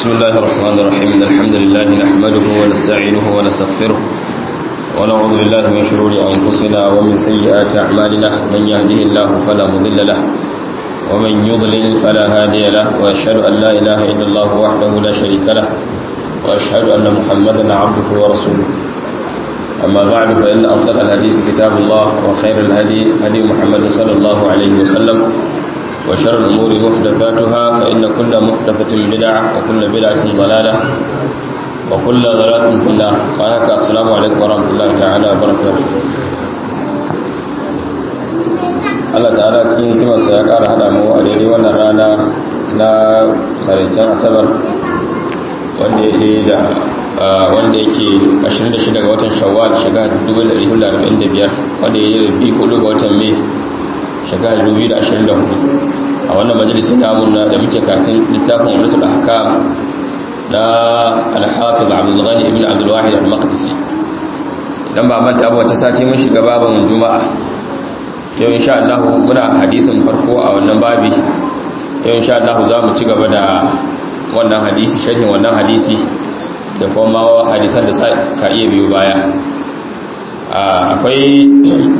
بسم الله الرحمن الرحيم إن الحمد لله نحمده ونستعينه ونستغفره ونعوذ بالله من شرور أنفسنا ومن سيئات أعمالنا من يهده الله فلا مضل له ومن يضلل فلا هادي له وأشهد أن لا إله إلا الله وحده لا شريك له وأشهد أن محمدا عبده ورسوله أما بعد فإن أصدق الحديث كتاب الله وخير الهدي هدي محمد صلى الله عليه وسلم وشر الأمور محدثاتها فإن كل محدثة بدعة وكل بدعة ضلالة وكل ضلالة في النار وهكا السلام عليكم ورحمة الله تعالى وبركاته Allah ta'ala cikin hikimarsa ya ƙara haɗa mu a daidai wannan rana na maraicen asabar wanda ya da wanda yake 26 ga watan shawwal shekara 1445 wanda ya yi rabi 4 ga watan mai shekara 2024 a wannan majalisun namun da muke katin littafin wadatul ahkam na al-hafiz abdul ghani ibn abdul wahid al-maqdisi idan ba manta ba wata sati mun shiga babin juma'a yau insha Allah muna hadisin farko a wannan babi yau insha Allah za mu ci gaba da wannan hadisi sharhin wannan hadisi da kuma hadisan da ka iya biyo baya akwai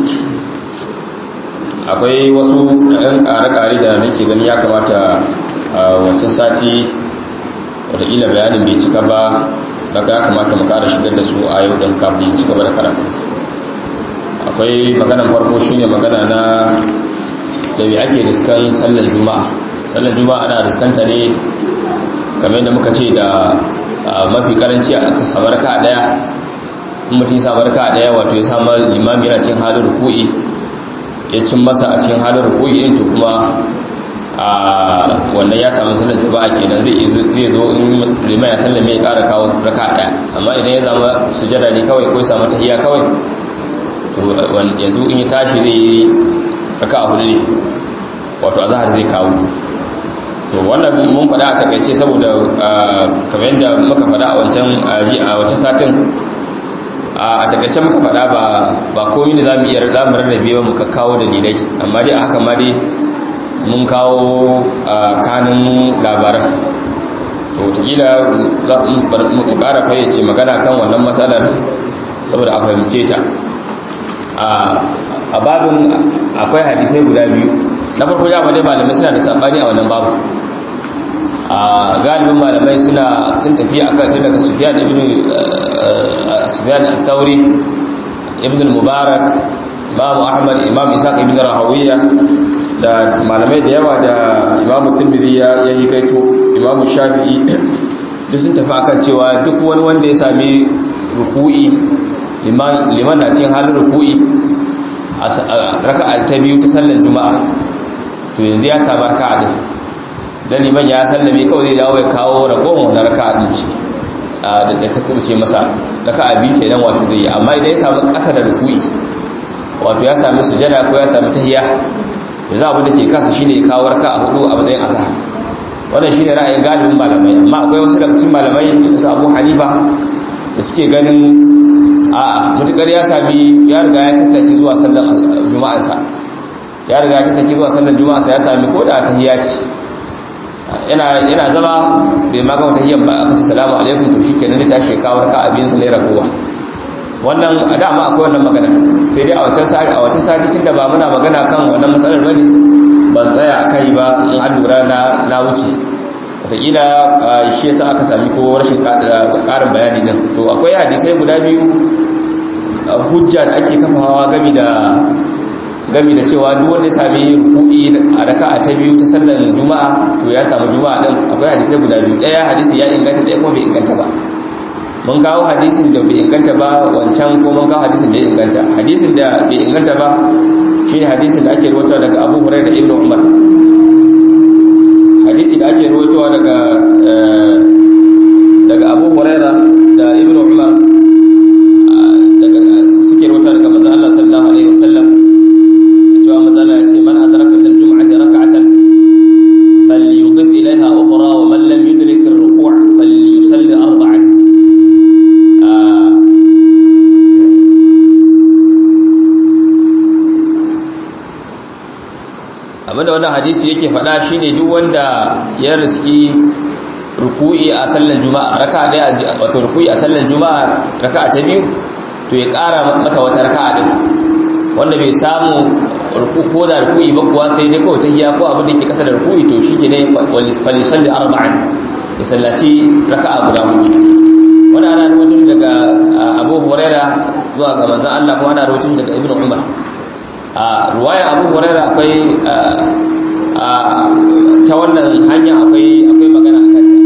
akwai wasu ɗan ƙare-ƙare da nake gani ya kamata a wancan sati wataƙila bayanin bai cika ba daga ya kamata mu ƙara shigar da su a yau ɗin kafin mu ci gaba da karatu akwai maganan farko shine magana na da bai ake riskan sallar juma'a sallar juma'a ana riskanta ne kamar da muka ce da mafi karanci a samar ka daya mutum samar ka daya wato ya samar limami yana cin halin ruku'i ya cin masa a cikin halin ruku'i din to kuma a wannan ya samu sallar jama'a kenan zai zai zo in liman ya sallame ya kara kawo raka daya amma idan ya zama sujada ne kawai ko ya samu tahiyya kawai to yanzu in ya tashi zai yi raka hudu ne wato azhar zai kawo to wannan mun faɗa a takaice saboda kamar yadda muka faɗa a wancan a wata satin a takaice muka faɗa ba ba komai ne zamu iya zamu rarrabe ba muka kawo dalilai amma dai a haka ma dai mun kawo kanin labaran to wataƙila za mu ƙara fayyace magana kan wannan matsalar saboda a fahimce ta a babin akwai hadisai guda biyu na farko ya dai malamai suna da sabani a wannan babu a galibin malamai suna sun tafi a kan tun daga sufiyan ibn sufiyan al-thawri ibn al-mubarak imam ahmad imam isaac ibn rahawiyya da malamai da yawa da imam tirmidhi ya yi kaito imam shafi'i duk sun tafi akan cewa duk wani wanda ya sami ruku'i liman liman na cikin halin ruku'i a raka'a ta biyu ta sallar juma'a to yanzu ya samu raka'a din dan liman ya sallame kawai zai dawo ya kawo ragowar wannan raka'a din ce da ta kubuce masa raka'a biyu kenan wato zai yi amma idan ya samu ƙasa da ruku'i wato ya sami sujada ko ya sami tahiyya yanzu abin da ke kansa shine ya kawo raka'a hudu a matsayin asahar wannan shine ra'ayin galibin malamai amma akwai wasu daga cikin malamai su Abu Hanifa da suke ganin a'a mutukar ya sami ya riga ya tattaki zuwa sallar juma'arsa ya riga ya tattaki zuwa sallar juma'arsa ya sami ko da tahiyya ce yana yana zama bai ma gama tahiyyan ba aka ce salamu alaikum to shikenan zai tashi kawo raka abin sa ne ragowa wannan a dama akwai wannan magana sai dai a wancan sati a wancan sati tunda ba muna magana kan wannan matsalar bane ban tsaya kai ba in an lura na na wuce wataƙila shi yasa aka sami ko rashin ƙarin bayani din to akwai hadisai guda biyu hujja da ake kafawa gami da gami da cewa duk wanda ya sami ruku'i a raka'a ta biyu ta sallar juma'a to ya samu juma'a din akwai hadisai guda biyu ɗaya hadisi ya inganta ɗaya kuma bai inganta ba mun kawo hadisin da bai inganta ba wancan ko mun kawo hadisin da ya inganta hadisin da bai inganta ba shine hadisin da ake rawaitowa daga Abu Hurairah da Ibn Umar hadisi da ake rawaitowa daga daga Abu Hurairah da Ibn Umar daga suke rawaitowa daga manzon Allah sallallahu alaihi wasallam cewa manzon Allah ya ce man adraka min al-jum'ati rak'atan falyudif ilayha ukhra wa man lam yudrik ar-ruku' falyusalli arba'an abinda wannan hadisi yake faɗa shine duk wanda ya riski ruku'i a sallan juma'a raka'a daya wato ruku'i a sallan juma'a raka'a ta biyu to ya ƙara mata wata raka'a din wanda bai samu ruku ko da ruku'i ba kuwa sai dai kawai tahiyya ko abin da yake kasa da ruku'i to shi ne falisalli arba'in ya sallaci raka'a guda hudu wani ana rawaito shi daga abu huraira zuwa ga manzon Allah kuma ana rawaito shi daga ibnu umar a ruwaya abu huraira akwai ta wannan hanya akwai akwai magana akan ta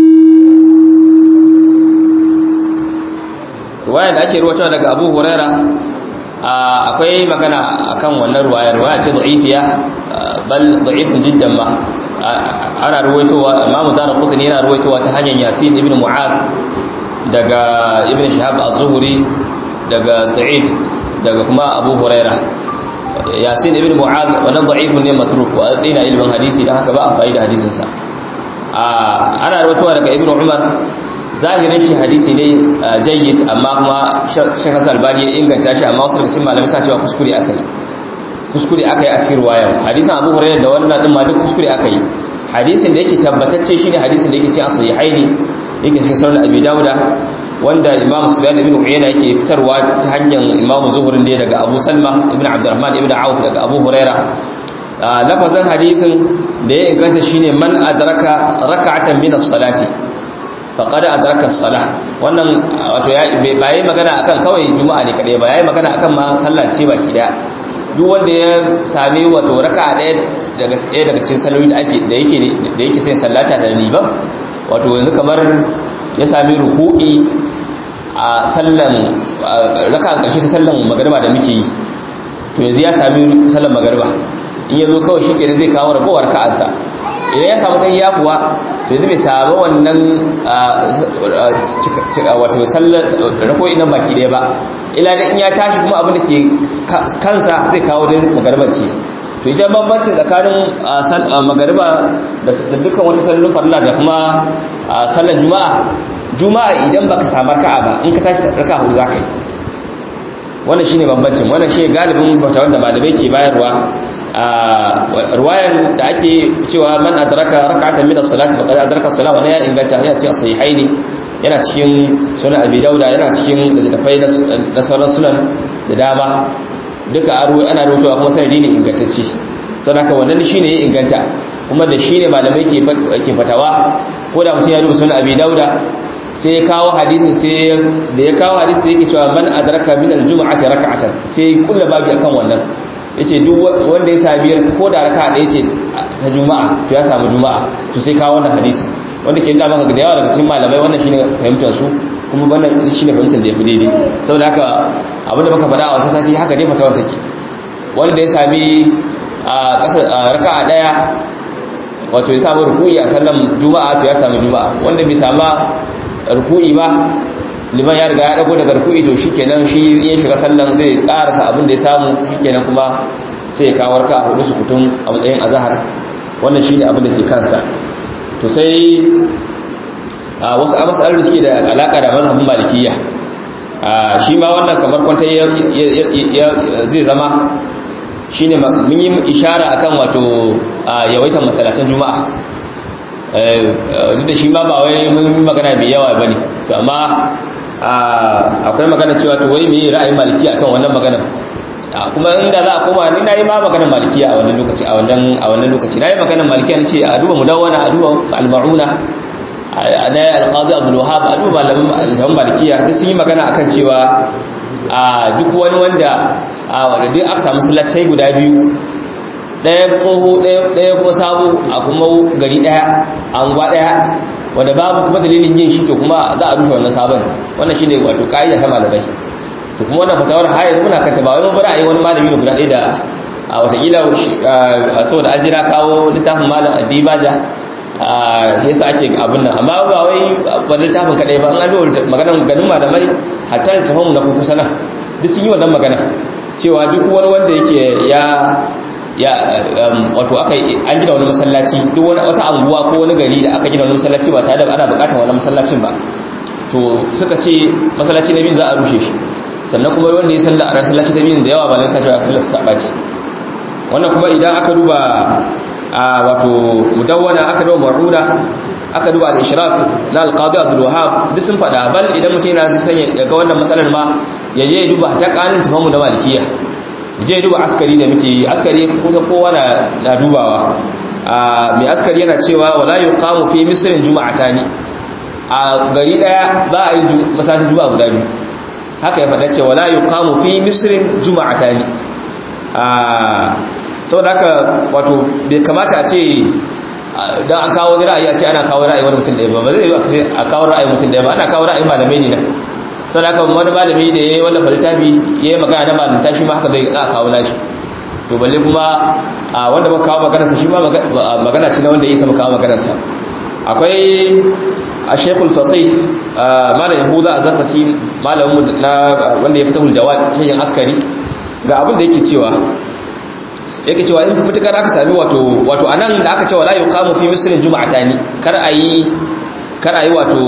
ruwaya da ake ruwaito daga abu huraira akwai magana akan wannan ruwaya ruwaya ce da'ifiya bal da'ifun jiddan ma ana ruwaitowa imamu dara qutni yana ruwaitowa ta hanyar yasin ibn mu'ad daga ibn shihab az-zuhri daga sa'id daga kuma abu huraira yasin ibn mu'ad wannan da'ifun ne matruk wa tsina ilmin hadisi dan haka ba a faida hadisin sa ana ruwaitowa daga ibn umar zahirin shi hadisi ne jayyid amma kuma shekar albani ya inganta shi amma wasu daga cikin malamai suna cewa kuskure aka yi kuskure aka yi a cikin ruwayan hadisin abu hurairah da wannan din ma duk kuskure aka yi hadisin da yake tabbatacce shine hadisin da yake cikin sahihaini yake cikin sunan abi dauda wanda imam sufyan ibn uyayna yake fitarwa ta hanyar imam zuhri ne daga abu salma ibn abdurrahman ibn auf daga abu hurairah lafazan hadisin da ya inganta shine man adraka raka'atan min as-salati faqad adraka as-salah wannan wato ya ba yi magana akan kawai juma'a ne kadai ba yayi magana akan ma sallah ce baki daya duk wanda ya sami wato raka'a daya daga daya daga cikin salloli da ake da yake da yake sai sallata da liban wato yanzu kamar ya sami ruku'i a sallan raka'an karshe ta sallan magariba da muke yi to yanzu ya sami sallan magariba in yazo kawai shikenan zai kawo ragowar ka'ansa idan ya samu tahiyya kuwa to yanzu bai samu wannan wato sallar rako'i nan baki ɗaya ba ila da in ya tashi kuma abin da ke kansa zai kawo da magarbanci to ita bambanci tsakanin magariba da dukkan wata sallolin farilla da kuma sallar juma'a juma'a idan baka samu raka'a ba in ka tashi raka'a hudu zaka yi wannan shine bambancin wannan shine galibin bauta wanda malamai ke bayarwa ruwayan da ake cewa man adraka rak'atan min as-salati faqad adraka as-salat wa ya inganta yana cikin sahihaini yana cikin sunan abi dauda yana cikin littafai na sauran sunan da dama duka ana rubutuwa kuma sanadi ne ingantacce sannan haka wannan shine ya inganta kuma da shine malamai ke ke fatawa ko da mutum ya rubuta sunan abi dauda sai ya kawo hadisin sai da ya kawo hadisin sai yake cewa man adraka min al-jum'ati rak'atan sai kullu babu akan wannan yace duk wanda ya sami ko da raka ɗaya ce ta juma'a to ya samu juma'a to sai kawo wannan hadisi wanda ke da maka da yawa daga cikin malamai wannan shine fahimtar su kuma wannan shine fahimtar da yafi daidai saboda haka abinda muka faɗa a wata sati haka dai fatawar take wanda ya sami a ƙasa raka'a ɗaya wato ya samu ruku'i a sallan juma'a to ya samu juma'a wanda bai sama ruku'i ba liman ya riga ya dago daga ruku'i to shikenan shi ya shiga sallan zai karasa abin da ya samu shikenan kuma sai ya kawar ka hudu su kutum a matsayin azhar wannan shine abin da ke kansa to sai a wasu masalar da suke da alaka da mazhabin malikiyya shi ma wannan kamar kwanta zai zama shine mun yi ishara akan wato yawaitar masalatan juma'a duk da shi ma ba wai mun magana mai yawa bane to amma akwai magana cewa to wai me ra'ayin maliki akan wannan magana kuma inda za a koma ni nayi ma maganar malikiya a wannan lokaci a wannan a wannan lokaci nayi maganar malikiya nace a duba mudawwana a duba al-ma'una na al-qadi abdul wahhab a duba malaman malikiya duk sun yi magana akan cewa a duk wani wanda a wanda duk aka samu sallatai guda biyu ɗaya tsoho ɗaya ko sabo a kuma gari ɗaya anguwa ɗaya wanda babu kuma dalilin yin shi to kuma za a rushe wannan sabon wannan shine wato kaida ta malamai to kuma wannan fatawar har yanzu muna kanta ba wai mun bar ayi wani malami ne guda ɗaya da a watakila saboda an jira kawo littafin malam addibaja shi yasa ake abin nan amma ba wai ba littafin kadai ba an an maganar ganin malamai hatta littafin na kuku sana duk sun yi wannan magana cewa duk wani wanda yake ya ya wato aka an gina wani masallaci duk wani wata anguwa ko wani gari da aka gina wani masallaci ba tare da ana bukatar wani masallacin ba to suka ce masallaci na biyu za a rushe shi sannan kuma wanda ya salla a masallaci ta biyu da yawa ba na sashi a sallar ta ɓaci wannan kuma idan aka duba a wato mudawwana aka duba maruna aka duba al-ishraf na al-qadi Abdul Wahhab duk sun fada bal idan mutum yana son ya ga wannan masalar ma ya je ya duba ta kanin tafamu na malikiya je ya duba askari da muke yi askari kusa kowa na na dubawa mai askari yana cewa wala yuqamu fi misrin juma'atani a gari daya za a yi masallacin juma'a guda biyu haka ya faɗa cewa la yuqamu fi misrin juma'atani a saboda haka wato bai kamata a ce don an kawo ra'ayi a ce ana kawo ra'ayi wani mutum ɗaya ba ba zai yi a kawo ra'ayi mutum ɗaya ba ana kawo ra'ayi malamai ne na sau da aka wani malami da ya yi wallafa littafi ya yi magana na malamta shi ma haka zai a kawo nashi to balle kuma a wanda ba kawo maganarsa shi ma magana ce na wanda ya isa kawo maganarsa akwai a shekul fatih malam yahuda a zarfaki malamin na wanda ya fita huljawa cikin askari ga abin da yake cewa yake cewa in mutukar aka sami wato wato anan da aka cewa la yuqamu fi misrin juma'atani kar ayi kar ayi wato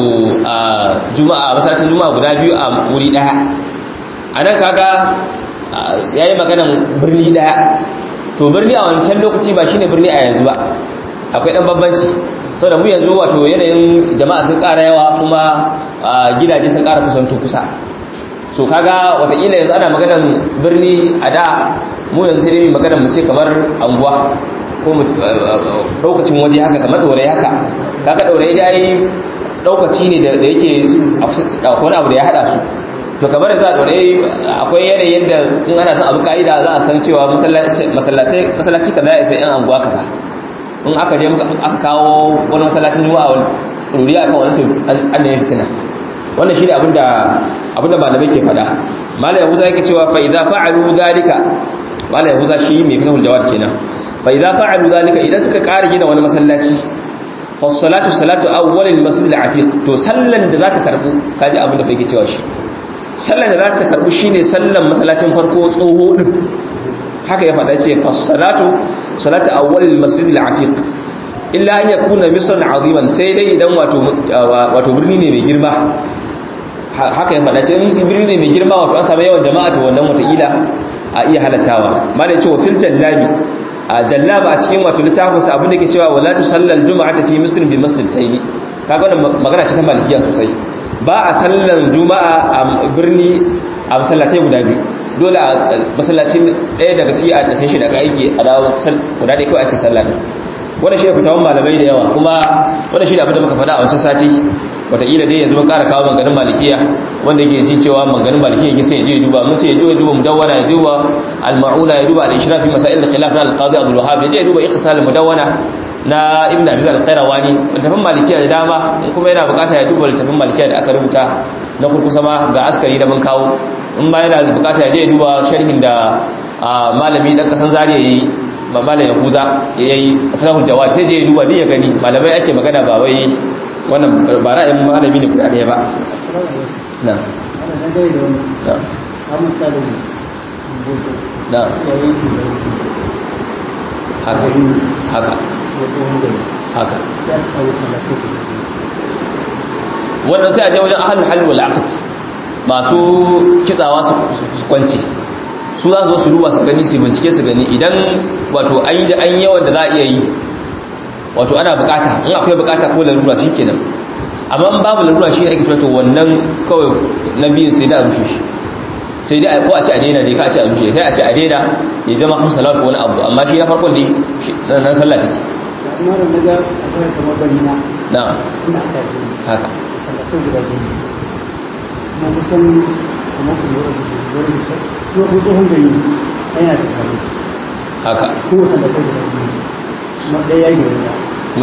juma'a masallacin juma'a guda biyu a wuri daya anan kaga yayi maganan birni daya to birni a wancan lokaci ba shine birni a yanzu ba akwai dan bambanci saboda mu yanzu wato yanayin jama'a sun ƙara yawa kuma gidaje sun ƙara kusanto kusa so kaga wataƙila yanzu ana maganan birni a da mu yanzu sai dai mai maganar mu ce kamar anguwa ko ɗaukacin waje haka kamar ɗorai haka kaga ɗorai da yi ɗaukaci ne da yake wani abu da ya haɗa su to kamar da za a ɗorai akwai yanayin da in ana son abu ka'ida za a san cewa masallaci kaza ya sai yan anguwa kaza in aka je aka kawo wani masallacin juma'a wani ɗori akan wani to an ne fitina wannan shi ne abinda malamai ke faɗa malam yahuza yake cewa fa idza fa'alu dhalika malam yahuza shi mai fitahul jawad kenan fa idza fa'alu dhalika idan suka ƙara gina wani masallaci fa salatu salatu awwal al masjid al atiq to sallan da zaka karbu kaji abinda fa yake cewa shi sallan da zaka karbu shine sallan masallacin farko tsoho din haka ya faɗa ce fa salatu salatu awwal al masjid al atiq illa an yakuna misran aziman sai dai idan wato wato birni ne mai girma haka ya faɗa ce in birni ne mai girma wato an samu yawan jama'a to wannan wataƙila a iya halattawa mana ya ce wa fil jallabi a jallaba a cikin wato littafin sa abin da ke cewa wala tu sallal juma'ata fi muslim bi masjid tayni kaga wannan magana ce ta malikiya sosai ba a sallan juma'a a birni a masallatai guda biyu dole a masallacin ɗaya daga ciki a tashin shi daga aiki a dawo guda ɗaya kawai ake sallah wannan shi ne fitawan malamai da yawa kuma wannan shi ne abin da muka faɗa a wancan sati wataƙila dai yanzu mun ƙara kawo manganin malikiya wanda yake ji cewa manganin malikiya yake sai ya je ya duba mun ce ya je ya duba mudawwana ya duba al-ma'una ya duba al-ishraf fi masail al-khilaf na al-qadi Abdul Wahhab ya je ya duba ikhtisar al-mudawwana na Ibn Abi al-Qayrawani littafin malikiya da dama in kuma yana bukata ya duba littafin malikiya da aka rubuta na kurkusa ma ga askari da mun kawo in ba yana bukata ya je ya duba sharhin da malami dan kasan zariya yayi malam yahuza yayi fatahul jawad sai je ya duba ya gani malamai ake magana ba wai wannan ba ra'ayin malami ne guda ɗaya ba na na haka haka haka wannan sai a je wajen ahalul halal wal aqd masu kitsawa su kwance su za su zo su duba su gani su bincike su gani idan wato an yi an yawan da za a iya yi wato ana bukata in akwai bukata ko larura shi kenan amma in babu larura shi ne ake tunato wannan kawai na biyun sai da a rushe shi sai dai ko a ci a daina dai ka a ci a rushe sai a ci a daina ya zama hamsa salatu wani abu amma shi na farkon da nan sallah take amma da naga a sanar kamar gani na na ina aka yi haka sallatai guda biyu na kusan kamar kuma da su wurin da kuma ko tsohon gari yana da kare haka kuma sallatai guda biyu kuma ɗaya ya yi gari na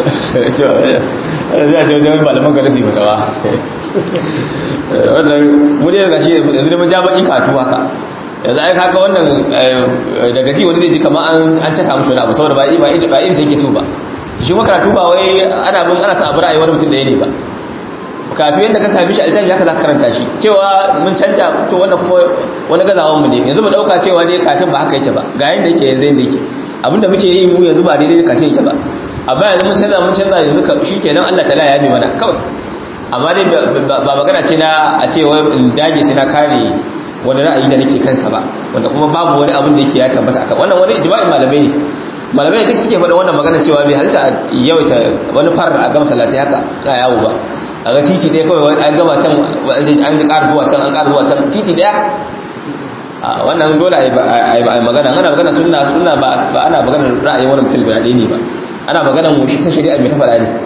zai ce wajen malaman gari su yi fatawa wannan muni daga shi yanzu da mun ja baki katu haka yanzu ai kaka wannan daga ji wani zai ji kamar an caka mashi wani abu saboda ba ba ba irin take so ba shi kuma karatu ba wai ana bin ana sa abu ra'ayi mutum ɗaya ne ba kafin yadda ka sami shi altafi haka za ka karanta shi cewa mun canja to wannan kuma wani gazawan mu ne yanzu mu dauka cewa dai katin ba haka yake ba ga yanda yake yanzu yanda yake abinda muke yi mu yanzu ba daidai katin yake ba amma yanzu mun canza mun canza yanzu shi kenan Allah ta'ala ya bi mana kawai amma dai ba magana ce na a ce wai in dage sai na kare wani ra'ayi da nake kansa ba wanda kuma babu wani abin da yake ya tabbata akan wannan wani ijma'in malamai ne malamai duk suke faɗa wannan magana cewa bai halitta yawaita wani far a gama salatai haka ka yawo ba a ga titi ɗaya kawai an gama can an ƙara zuwa can an ƙara zuwa can titi ɗaya wannan dole a yi magana ana magana suna suna ba ana magana ra'ayin wani mutum guda ɗaya ne ba ana magana mushi ta shari'a mai ta faɗa ne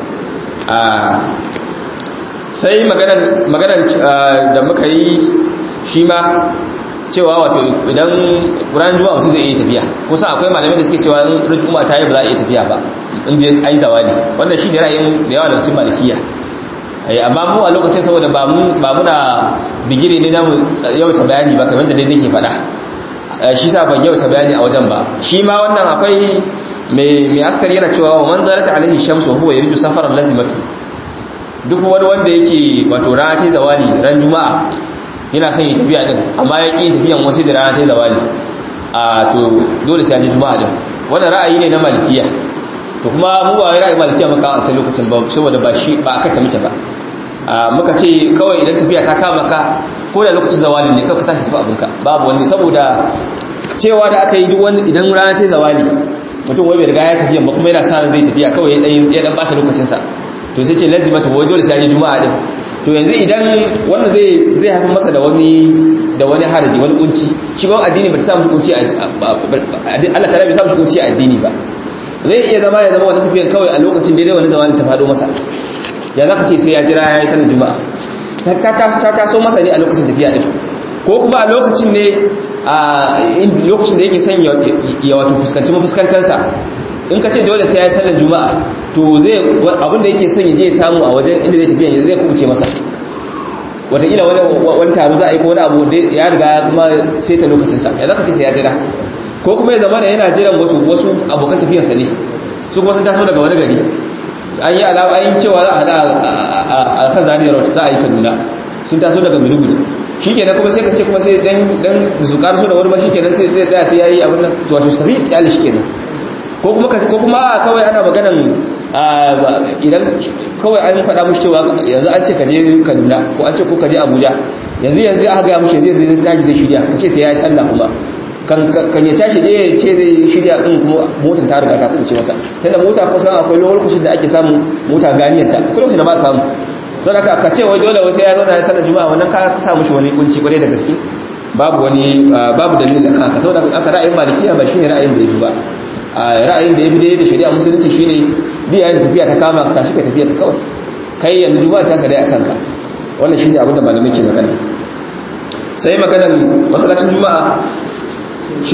sai maganan da muka yi shi ma cewa wato idan ran juma'a mutum zai iya tafiya kusa akwai malamai da suke cewa in ran juma'a ta yi ba za a iya tafiya ba in je ai zawali wannan shi ne ra'ayin da yawa da cikin malikiya amma mu a lokacin saboda ba muna bigire ne na yauta bayani ba kamar da dai nake faɗa shi sa ban yauta bayani a wajen ba shi ma wannan akwai mai askari yana cewa wa man zarata alaihi shamsu huwa yuridu safaran lazimatu duk wani wanda yake wato rana ta zawali ran juma'a yana son yi tafiya din amma ya ƙi tafiyan wasu da rana ta zawali a to dole sai an ji juma'a din wannan ra'ayi ne na malikiya to kuma mu ba wai ra'ayi malikiya muka a cikin lokacin ba saboda ba shi ba aka ta muke ba muka ce kawai idan tafiya ta kama ka ko da lokacin zawali ne kawai ka tashi tafi abinka babu wani saboda cewa da aka yi duk wani idan rana ta zawali mutum wai bai riga ya tafiya ba kuma yana sa zai tafiya kawai ya dan bata lokacinsa to sai ce lazimata wai dole sai an yi juma'a din to yanzu idan wannan zai zai haifar masa da wani da wani haraji wani kunci shi ba addini ba ta samu kunci Allah ta bai samu kunci a addini ba zai iya zama ya zama wannan tafiyan kawai a lokacin daidai wani zamanin ta fado masa ya zaka ce sai ya jira ya yi sanar juma'a ta taso masa ne a lokacin tafiya din ko kuma a lokacin ne a lokacin da yake son ya wato fuskanci mafuskantarsa in ka ce dole sai ya yi sallar juma'a to zai abin da yake son ya je ya samu a wajen inda zai tafiya zai kubuce masa wataƙila wani taro za a yi ko wani abu ya riga kuma sai ta lokacinsa ya zaka ce sai ya jira ko kuma ya zama da yana jiran wasu wasu abokan tafiyarsa ne su kuma sun taso daga wani gari an yi alama an yi cewa za a hada a kan zaniyar wata za a yi kaduna sun taso daga maiduguri shi kenan kuma sai ka ce kuma sai dan su karso da wani ba shi kenan sai zai tsaya sai ya yi abin nan wato su tafi iyali shi kenan ko kuma ko kuma kawai ana maganan idan kawai an faɗa mushi cewa yanzu an ce ka je Kaduna ko an ce ko ka je Abuja yanzu yanzu aka ga mushi zai zai tashi da shirya kace sai ya yi sallah kuma kan kan ya tashi je ce zai shirya din kuma motar ta riga ta kuce masa tunda mota kusan akwai lokacin da ake samu mota ganiyar ta akwai lokacin da ba samu sau da ka ce wai dole sai ya zo na ya sallar juma'a wannan ka sa mushi wani kunci kwarai da gaske babu wani babu dalilin da kanka saboda aka ra'ayin malikiya ba shine ra'ayin da yafi ba a ra'ayin da yafi da shari'a musulunci shine biya da tafiya ta kama ka tashi ka tafiya ta kawai kai yanzu juma'a ta sadai akan ka wannan shine abin da malamai ke magana sai maganar masallacin juma'a shi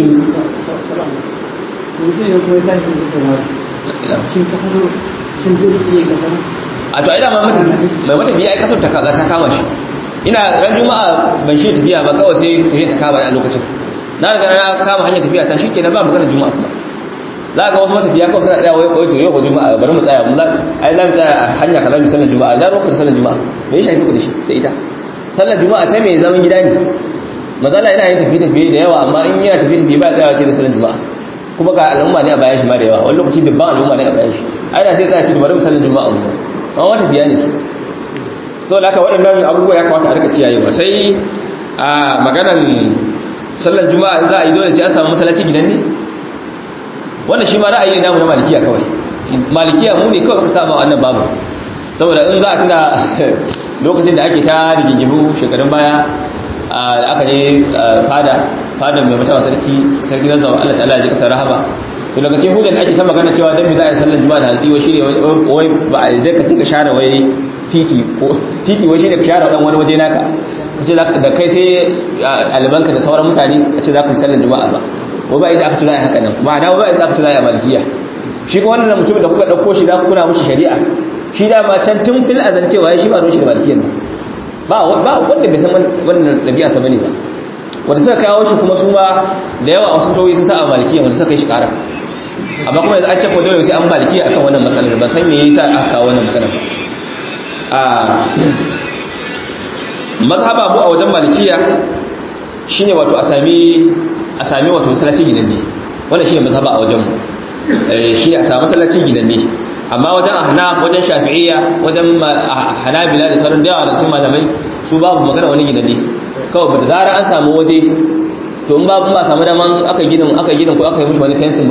a to ai da mai mata biya ai kasar ta kaza ta kama shi ina ran juma'a ban shi tafiya ba kawai sai tafiya ta kama a lokacin na riga na kama hanyar tafiya ta shi kenan ba magana juma'a kuma za ga wasu matafiya kawai suna tsaya wai kawai to yau ko juma'a bari mu tsaya mu ai za mu tsaya a hanya kaza mu sallar juma'a za ku da sallar juma'a me ya shafi ku da shi da ita sallar juma'a ta me zaman gida ne mazala yana yin tafiye tafiye da yawa amma in yana tafiye tafiye ba tsayawa ce da sallar juma'a kuma ga al'umma ne a bayan shi ma da yawa wani lokaci dubban al'umma ne a bayan shi ai da sai tsaya ce bari mu sallar juma'a mu amma wata biya ne su so da haka waɗannan abubuwa ya kamata a rika kiyayewa sai a maganan sallar juma'a in za a yi dole sai an samu masallaci gidan ne wannan shi ma ra'ayi ne namu na malikiya kawai malikiya mu ne kawai muka saba wannan babu saboda in za a tuna lokacin da ake ta rigingimu shekarun baya da aka je fada fada mai mutawa sarki sarki zan zama Allah ta'ala ya ji kasar rahama to daga cikin hujjar ake ta magana cewa dan me za a yi sallar juma'a da hantsi wai shine wai ba a da ka ka share wai titi ko titi wai shine ka share dan wani waje naka kace da kai sai albanka da sauran mutane a ce za ku yi sallar juma'a ba wa ba idan aka ci za a haka nan ma'ana ba idan aka ci za a malikiya shi ko wannan mutumin da kuka ɗauko shi za ku kuna mushi shari'a shi da ma can tun fil azal cewa shi ba ruwan shi da malikiyan nan ba ba wanda bai san wannan ɗabi'a sa bane ba wanda suka kawo shi kuma su ma da yawa wasu tawoyi sun sa a malikiya wanda suka kai shi ƙara amma kuma yanzu an ce ko dole sai an malikiya akan wannan matsalar ba san me yasa aka kawo wannan magana ba a mazhaba mu a wajen malikiya shine wato a sami a sami wato masallaci gidanne wannan shine mazhaba a wajen mu shi a sami masallaci gidanne amma wajen ahnaf wajen shafi'iyya wajen hanabila da sauran dayawa da su malamai su babu magana wani gidanne kawai ba da zarar an samu waje to in babu ba samu daman aka ginin aka ginin ko aka yi mishi wani fensin ba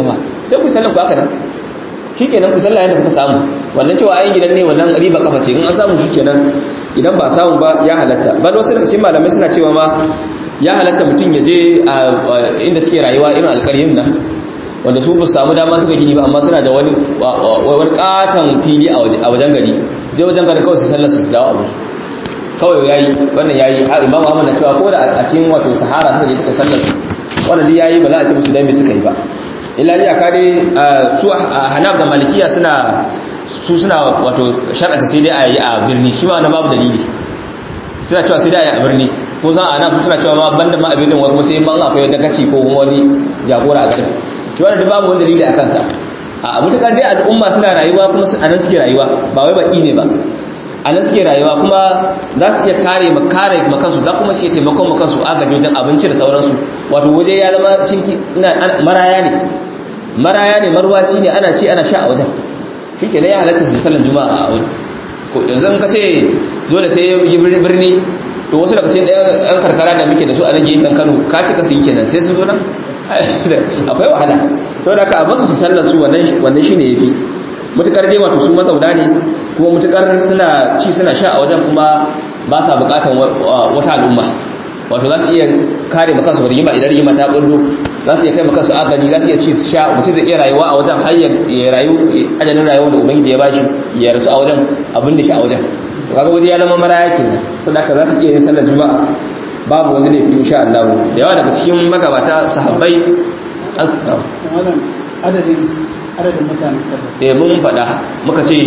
sai ku sallan ku haka nan shikenan ku sallah yadda kuka samu wannan cewa ayin gidan ne wannan riba kafa ce in an samu shikenan idan ba samu ba ya halatta bal wasu daga cikin malamai suna cewa ma ya halatta mutum ya je inda suke rayuwa irin alƙaryin nan wanda su ba samu dama suka gini ba amma suna da wani wani katon fili a wajen gari je wajen gari kawai su sallar su dawo abu kawai yayi wannan yayi har imam Ahmad na cewa ko da a cikin wato sahara suka je suka sallar su wannan dai yayi ba za a ce musu dan me suka yi ba illa ni aka dai su Hanaf da Malikiya suna su suna wato shar'ata sai dai a yi a birni shi ma na babu dalili suna cewa sai dai a yi a birni ko za a nan suna cewa ma banda ma a birnin wani sai ban akwai dagaci ko wani jagora a garin shi wannan da babu wani dalili a kansa a mutakar dai al'umma suna rayuwa kuma a nan suke rayuwa ba wai baki ne ba a nan suke rayuwa kuma za su iya kare kare makansu za kuma su iya taimakon makansu agaji wajen abinci da sauransu wato waje ya zama cinki maraya ne maraya ne marwaci ne ana ci ana sha a wajen shi ke ya halatta su sallan juma'a a wajen yanzu ka ce dole sai yi birni to wasu daga cikin ɗan karkara da muke da su a nan gefen kano ka cika su yi kenan sai su zo nan akwai wahala to da ka basu su sallar su wannan shi ne ya fi mutukar dai wato su mazauna ne kuma mutukar suna ci suna sha a wajen kuma ba sa bukatan wata al'umma wato za su iya kare maka su rigima idan rigima ta bullo za su iya kai maka su agaji za su iya ci su sha mutum zai iya rayuwa a wajen har ya rayu ajalin rayuwa da ubangiji ya bashi ya rasu a wajen abin da shi a wajen to kaga waje ya zama maraya kenan sadaka za su iya yin sallar juma'a babu wani laifi insha Allah da yawa daga cikin magabata sahabbai an su wannan adadin adadin mutane sallar eh mun faɗa muka ce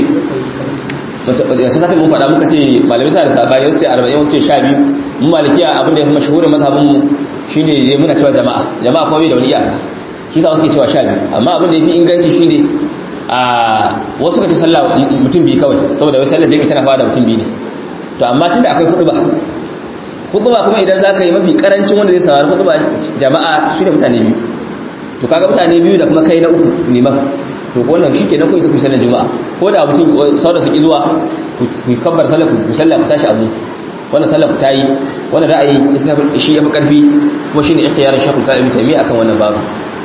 wacce satin mun faɗa muka ce malamai sa da sabani wasu ce arba'in wasu ce sha biyu mun malikiya abin da ya fi mashahurin mazhabin mu shine ne muna cewa jama'a jama'a kuma bai da wani iyaka shi sa wasu ke cewa sha biyu amma abin da ya fi inganci shine a wasu ka ce sallah mutum biyu kawai saboda wai sallar jami'i tana fara da mutum biyu ne to amma tunda akwai hudu ba hudu ba kuma idan za ka yi mafi karancin wanda zai saurari hudu ba jama'a su ne mutane biyu to kaga mutane biyu da kuma kai na uku liman to wannan shi ke na kuwa ita ku sallar juma'a ko da mutum sauran su ki zuwa ku kabbar sallar ku sallar ku tashi abu wannan sallar ku ta yi wannan ra'ayi shi ya fi karfi kuma shi ne ikhtiyarin shakul sa'ib taimi akan wannan babu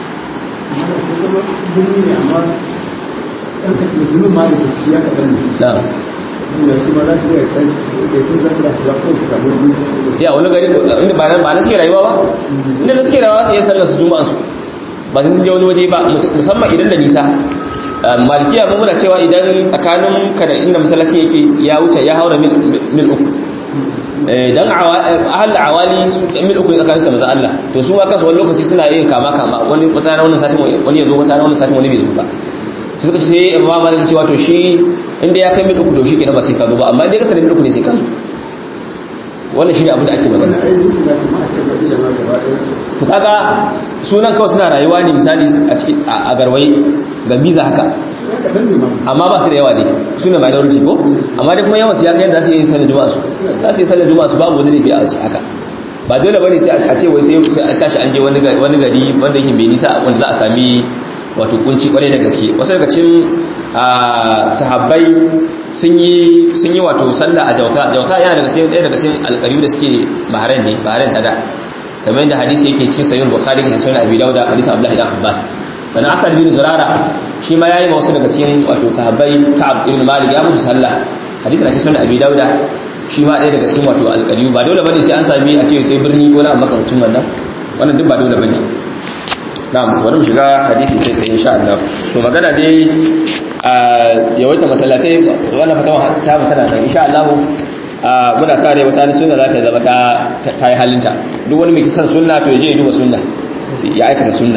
birni ne amma ɗan ka musulmin ma da ke ciki ya kaɗan ne na'am da su ma za su iya kai da kun za su da su ko su samu wani ya wani gari inda ba na suke rayuwa ba inda na suke rayuwa su yi sallar su juma'a su ba sai sun je wani waje ba musamman idan da nisa malikiya mu muna cewa idan tsakanin ka da inda masallaci yake ya wuce ya haura mil uku dan ahal awali su mil uku tsakanin sa maza Allah to su ma kansu wani lokaci suna yin kama kama wani wata na wannan satin wani ya zo wata na wannan satin wani bai zo ba sai suka ce sai imam malik cewa to shi inda ya kai mil uku to shi kenan ba sai ka zo ba amma inda ya kasa da mil uku ne sai ka zo wannan shi ne abin da ake magana aiki da kuma a ce ba ila ma gaba ɗaya to kaga sunan kawai suna rayuwa ne misali a cikin a garwaye ga biza haka ya kaɗan ne ma amma ba su da yawa dai su ne minority ko amma dai kuma yawan su ya kai yadda za su yi sallar juma'a su za su yi sallar juma'a su babu wani laifi a ci haka ba dole bane sai a ce wai sai sai an tashi an je wani gari wani gari wanda yake mai nisa wanda za a sami wato kunci kwarai da gaske wasu daga cikin sahabbai sun yi sun yi wato sallah a jauta jauta yana daga cikin ɗaya daga cikin alƙariyu da suke bahrain ne bahrain ta da kamar yadda hadisi yake cikin sahih bukhari da sunan abi dauda hadisi abdullahi ibn abbas sannan asad bin zurara shi ma yayi wasu daga cikin wato sahabbai ka'ab ibn malik ya musu sallah hadisi na cikin sunan abi dauda shi ma ɗaya daga cikin wato alƙariyu ba dole bane sai an sami a ce sai birni ko na makamcin wannan wannan duk ba dole bane na'am bari mu shiga hadisi sai tsaye insha Allah to magana dai a yawaita masallatai wannan fatawa ta mu tana nan insha Allah muna kare wata ni sunna za ta zama ta ta yi halinta duk wani mai kisan sunna to je ya duba sunna ya aikata sunna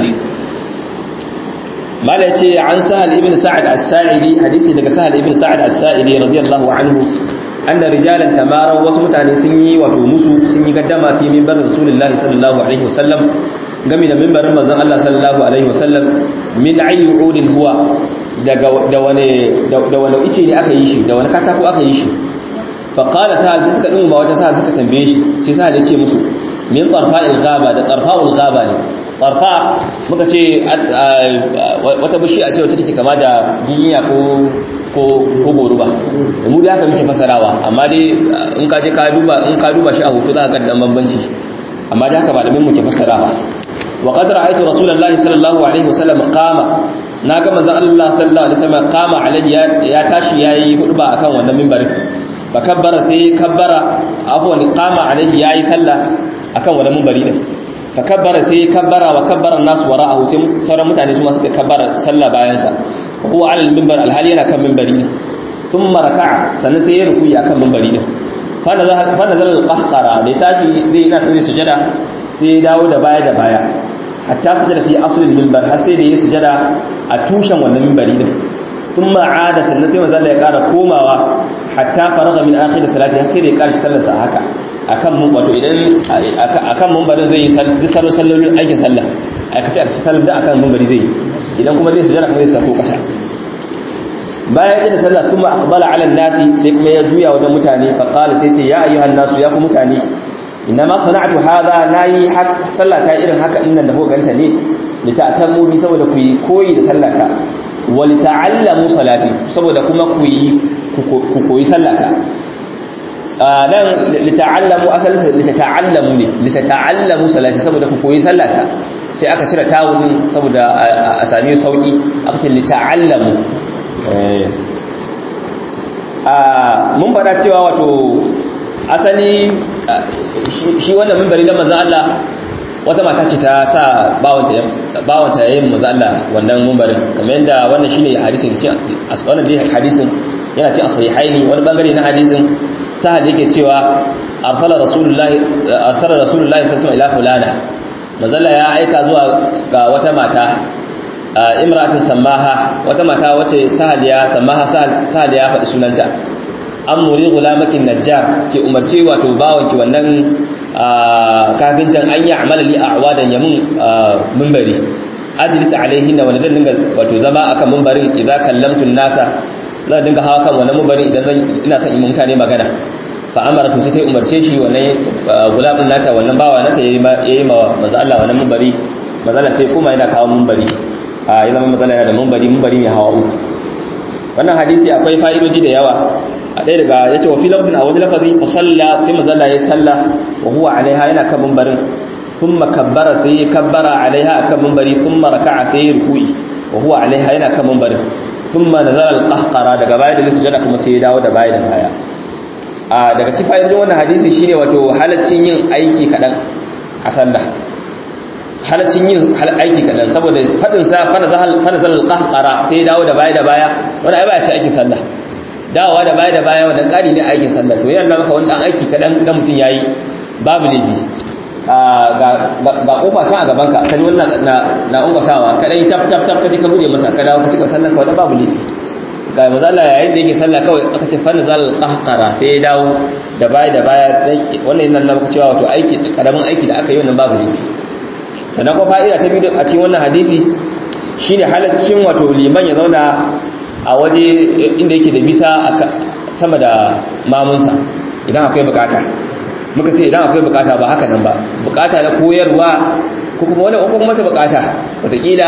mala yace an sahal ibn sa'ad as-sa'idi hadisi daga sahal ibn sa'ad as-sa'idi radiyallahu anhu anna rijalan tamara wasu mutane sun yi wato musu sun yi gaddama fi minbar rasulullahi sallallahu alaihi wasallam game da mimbarin manzon Allah sallallahu alaihi wasallam min ayi udin huwa daga da wani da wani ice ne aka yi shi da wani katako aka yi shi fa qala sa'al sai suka dinga wata sa'al suka tambaye shi sai sa'al ya ce musu min tarfa'il ghaba da tarfa'ul ghaba ne tarfa muka ce wata bishi a ce wata take kama da giginya ko ko ko goruba mu da haka muke fasarawa amma dai in ka je ka duba in ka duba shi a hoto za ka ga dan bambanci amma da haka malamin mu ke fasarawa وقد رأيت رسول الله صلى الله عليه وسلم قام na ga manzon Allah sallallahu alaihi wasallam kama alayya ya tashi yayi hudba akan wannan minbarin fa kabbara sai kabbara afwan kama alayhi yayi sallah akan wannan minbari din fa kabbara sai kabbara wa kabbara nas wara'ahu sai sauran mutane su ma suka kabbara sallah bayan sa fa huwa ala al-minbar alhali yana kan minbari ne thumma raka'a sannan sai ya rukuyi akan minbari din fa nazala fa nazala al-qahqara da tashi zai ina sai sujada sai ya dawo da baya da baya hatta sujada fi aslil minbar har sai da ya sujada a tushen wannan minbari din thumma aada sannan sai manzo ya kara komawa hatta faraga min akhir salati har sai da ya kara sallarsa haka akan mun wato idan akan minbarin zai yi duk salo sallolin aikin sallah a kace a sallar da akan minbari zai yi idan kuma zai sujada kuma zai sako kasa bayan ita sallah thumma aqbala ala nasi sai kuma ya juya wajen mutane fa qala sai ce ya ayyuhan nasu ya ku mutane inma sana'tu hadha nayi sallata irin haka innan da kuka ganta ne lita'tammu bi saboda ku yi koyi da sallata wa lita'allamu salati saboda kuma ku yi ku koyi sallata nan lita'allamu asalin litata'allamu ne litata'allamu salati saboda ku koyi sallata sai aka cire tawunin saboda a sami sauki aka ce lita'allamu mun faɗa cewa wato asali shi wannan mimbari na manzan Allah wata mata ce ta sa bawanta yayin manzan Allah wannan mimbarin kamar yadda wannan shine hadisin wannan dai hadisin yana ce as-sahihaini wani bangare na hadisin sahal yake cewa arsala rasulullahi arsala rasulullahi sallallahu alaihi wasallam ila fulana manzan ya aika zuwa ga wata mata imra'atin sammaha wata mata wace sahal ya sammaha sahal ya faɗi sunanta an muri gulamakin najjar ke umarci wato bawanki wannan kafintan an yi amala li a awadan yamin mimbari ajilis alaihin da wani zan dinga wato zama akan mimbarin idan kallamtun nasa zan dinga hawa kan wannan mimbarin idan zan ina son in mutane magana fa amara to sai ta umarce shi wannan gulamin nata wannan bawa nata yayi yayi ma manzo Allah wannan mimbari manzo Allah sai kuma yana kawo mimbari a yana manzo Allah yana da mimbari mimbari mai hawa uku wannan hadisi akwai fa'idoji da yawa a ɗaya daga ya ce wa fi lafin a wani lafazi fa salla sai mazalla ya salla wa huwa alaiha yana kan mimbarin thumma kabbara sai ya kabbara alaiha akan mimbari thumma raka'a sai ya ruku'i wa huwa alaiha yana kan mimbarin thumma nazara al-qahqara daga baya da sujada kuma sai ya dawo da baya da baya a daga cikin fa'idojin wannan hadisi shine wato halaccin yin aiki kadan a sallah halaccin yin aiki kadan saboda fadin sa fa nazara al-qahqara sai ya dawo da baya da baya wani ai ba ya ce aikin sallah dawowa da baya da baya wannan ƙari ne aikin sallah to yana maka wani ɗan aiki kaɗan da mutum ya yi babu laifi ga ƙofa can a gabanka ka ji wannan na ungwasawa ka ɗan tap tap tap ka je ka buɗe masa ka dawo ka cika sallah ka wani babu laifi ga mazala yayin da yake sallah kawai aka ce fanna zal qahqara sai ya dawo da baya da baya wannan yana maka cewa wato aiki karamin aiki da aka yi wannan babu laifi sannan ko fa'ida ta biyu a cikin wannan hadisi shine halaccin wato liman ya zauna a waje inda yake da bisa sama da mamunsa idan akwai bukata muka ce idan akwai bukata ba haka nan ba bukata na koyarwa ko kuma wani ko kuma ta bukata wataƙila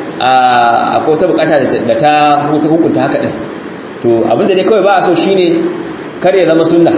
akwai ta bukata da ta hukunta haka ɗin to abinda ne kawai ba a so shine kar ya zama sunna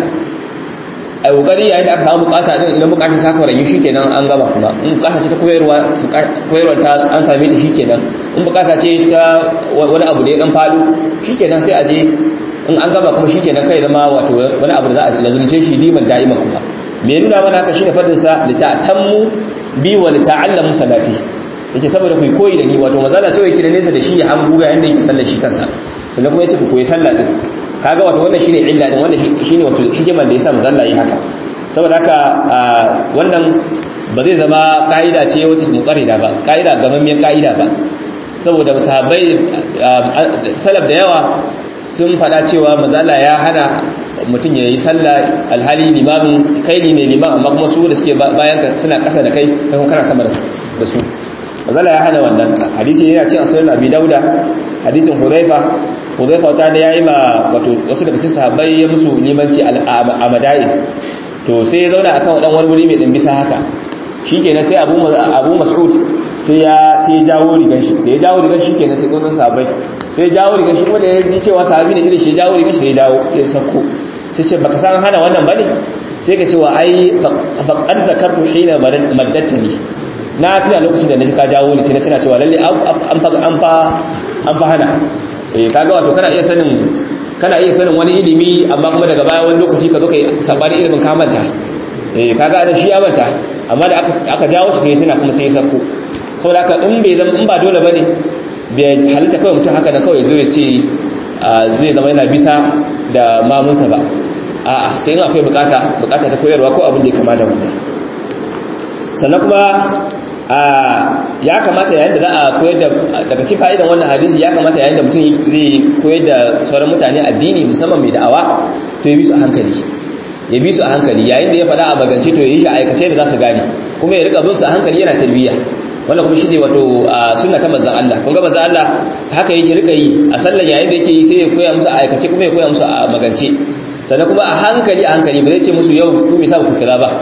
a kokari yayin da aka samu bukata din idan bukatun ta kwarayi shikenan an gaba kuma in bukata ce ta koyarwa koyarwar ta an same ta shikenan in bukata ce ta wani abu da ya dan fado shikenan sai a je in an gaba kuma shikenan kai zama wato wani abu da za a lazumce shi liman da'ima kuma me nuna mana haka shine fadin sa li ta'tammu bi wa li ta'allamu salati yace saboda ku koyi da ni wato mazala sai yake da nesa da shi ya hangu ga yanda yake sallar shi kansa sannan kuma yace ku koyi sallah din kaga wato wannan shine illa din wannan shine wato hikimar da yasa manzo Allah yi haka saboda haka wannan ba zai zama kaida ce wacce muqarrida ba kaida gamammiyar kaida ba saboda sahabbai salaf da yawa sun fada cewa manzo Allah ya hana mutum ya yi sallah alhali limamin kai ne liman amma kuma su da suke bayan ka suna kasa da kai kai kuma kana sama da su manzo Allah ya hana wannan hadisi yana cin asirin Abi Dauda hadisin Hudhaifa Hudhaifa ta da yayi ma wato wasu daga cikin sahabbai ya musu limanci a Madain to sai ya zauna akan dan wani wuri mai dan bisa haka shikenan sai Abu Abu Mas'ud sai ya sai ya jawo rigan shi da ya jawo rigan shi kenan sai kuma sahabbai sai ya jawo rigan shi kuma da ya ji cewa sahabi ne irin shi ya jawo rigan shi sai ya dawo ya sako sai ce baka san hana wannan bane sai ka ce wa ai faqad zakartu hina maddatani na tuna lokacin da na ji ka jawo ni sai na tuna cewa lalle an fa an fa an fa hana eh kaga wato kana iya sanin kana iya sanin wani ilimi amma kuma daga baya wani lokaci ka zo kai sabani ilimin ka manta eh kaga da shi ya manta amma da aka aka jawo shi sai tana kuma sai ya sako saboda haka in bai zama in ba dole bane bai halitta kawai mutum haka da kawai zo ya ce zai zama yana bisa da mamunsa ba a'a sai in akwai bukata bukata ta koyarwa ko abin da ya kama da wannan sannan kuma ya kamata yayin da za a koyar da daga cikin fa'idan wannan hadisi ya kamata yayin da mutum zai koyar da sauran mutane addini musamman mai da'awa to ya bi su a hankali ya bi su a hankali yayin da ya faɗa a magance to ya yi shi a aikace da za su gane kuma ya rika bin su a hankali yana tarbiyya wannan kuma shine wato sunna ta manzon Allah kun ga manzon Allah haka yake rika yi a sallar yayin da yake yi sai ya koya musu a aikace kuma ya koya musu a magance sannan kuma a hankali a hankali ba zai ce musu yau ku me sa ku kira ba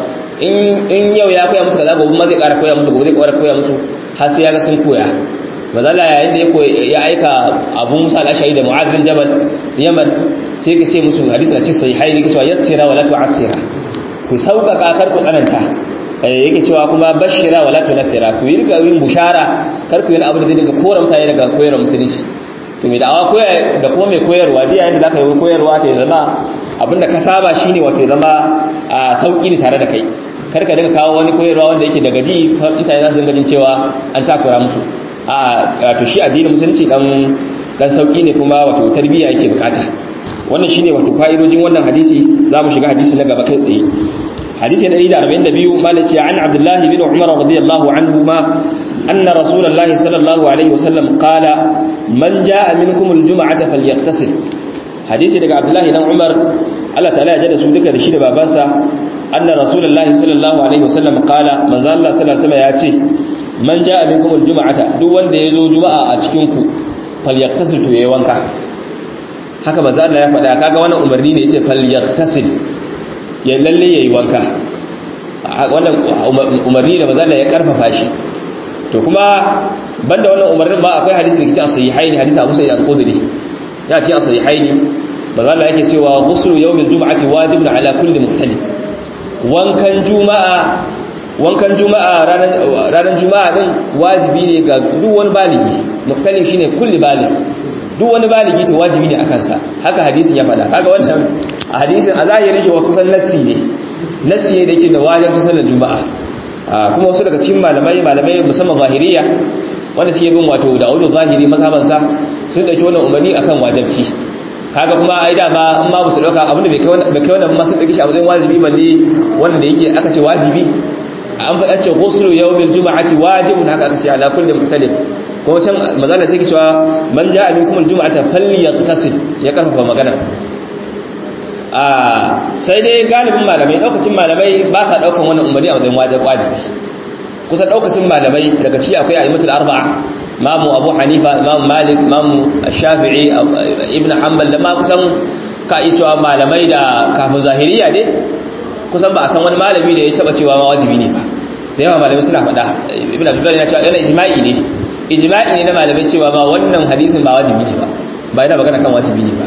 in yau ya koya musu kaza gobe ma zai ƙara koya musu gobe zai ƙara koya musu har sai ya ga sun koya mazala yayin da ya aika abu musa al-ashari da mu'adh bin jabal yaman sai ka ce musu hadisi na cikin sahihaini ke cewa yassira wala tu'assira ku sauƙaƙa kar ku tsananta yake cewa kuma bashira wala tunfira ku yi rika yin bushara kar ku yi abu da zai dinga kora mutane daga koyarwar musulunci to mai da'awa koyar da kuma mai koyarwa ji yayin da zaka yi koyarwa ta zama abinda ka saba shine wato zama a sauki ne tare da kai kar ka dinga kawo wani koyarwa wanda yake daga ji mutane za su dinga jin cewa an takura musu a to shi addinin musulunci dan dan sauki ne kuma wato tarbiyya yake bukata wannan shine wato fa'idojin wannan hadisi zamu shiga hadisi na gaba kai tsaye hadisi na 142 malaci an abdullahi bin umar radiyallahu anhuma anna rasulullahi sallallahu alaihi wasallam qala man jaa minkum aljum'ata falyaqtasil hadisi daga abdullahi dan umar Allah ta'ala ya jada su duka da shi da babansa anna rasulullahi sallallahu alaihi wasallam qala manzo Allah sallallahu alaihi wasallam ya ce man jaa minkum aljum'ata duk wanda yazo juma'a a cikin ku falyaqtasil to yayi wanka haka manzo Allah ya faɗa kaga wannan umarni ne yace falyaqtasil ya lalle yayi wanka wannan umarni da manzo Allah ya karfafa shi to kuma banda wannan umarnin ba akwai hadisi da ke cikin sahihaini hadisi Abu Sa'id al-Khudri ya ce sahihaini manzo Allah yake cewa ghuslu yawmil jum'ati wajibun ala kulli muhtalim wankan juma'a wankan juma'a ranar juma'a din wajibi ne ga duk wani baligi muhtalim shine kulli baligi duk wani baligi to wajibi ne akan sa haka hadisin ya faɗa kaga wannan a hadisin a zahirin shi wa kusan nassi ne nassi ne da yake da wajibin sallar juma'a kuma wasu daga cikin malamai malamai musamman zahiriya wanda suke bin wato da audu zahiri mazhaban sa sun dauki wannan umarni akan wajibci kaga kuma ai da ba in ma su dauka abinda bai kai wannan bai kai wannan ma sun dauki shi a matsayin wajibi balle wanda yake aka ce wajibi an faɗa ce ghuslu yawmil juma'ati wajibun haka aka ce ala kulli muhtalif kuma can magana sai ke cewa man ja'a minkum aljum'ata falyaqtasil ya karfafa magana a sai dai galibin malamai daukacin malamai ba sa daukan wannan umarni a wajen wajib wajibi kusan daukacin malamai daga ciki akwai a'immatul arba'a imamu abu hanifa imamu malik imamu shafi'i ibn hanbal da ma kusan ka yi cewa malamai da kafin zahiriya ne kusan ba a san wani malami da ya taba cewa ma wajibi ne ba da yawa malamai suna faɗa ibn abdullah ya ce yana ijma'i ne ijma'i ne na malamai cewa ma wannan hadisin ba wajibi ne ba ba yana magana kan wajibi ne ba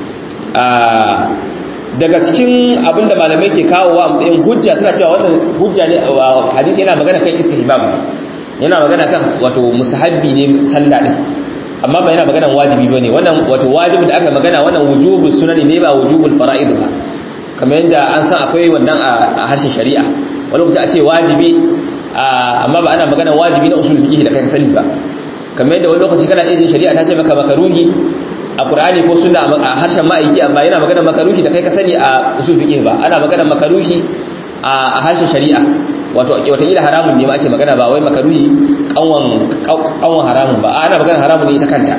daga cikin abinda malamai ke kawo wa matsayin hujja suna cewa wannan hujja ne hadisi yana magana kan istihbab yana magana kan wato musahabbi ne sallah din amma ba yana magana wajibi bane wannan wato wajibin da aka magana wannan wujubul sunani ne ba wujubul fara'id ba kamar yadda an san akwai wannan a harshen shari'a wani lokaci a ce wajibi amma ba ana magana wajibi na usul fiqh da kai sani ba kamar yadda wani lokaci kana iya shari'a ta ce maka makaruhi a qur'ani ko sunna a harshen ma'aiki amma yana magana makaruhi da kai ka sani a usul fiqh ba ana magana makaruhi a harshen shari'a wato wataƙila haramun ne ma ake magana ba wai makaruhi kanwan haramun ba ana magana haramun ne ita kanta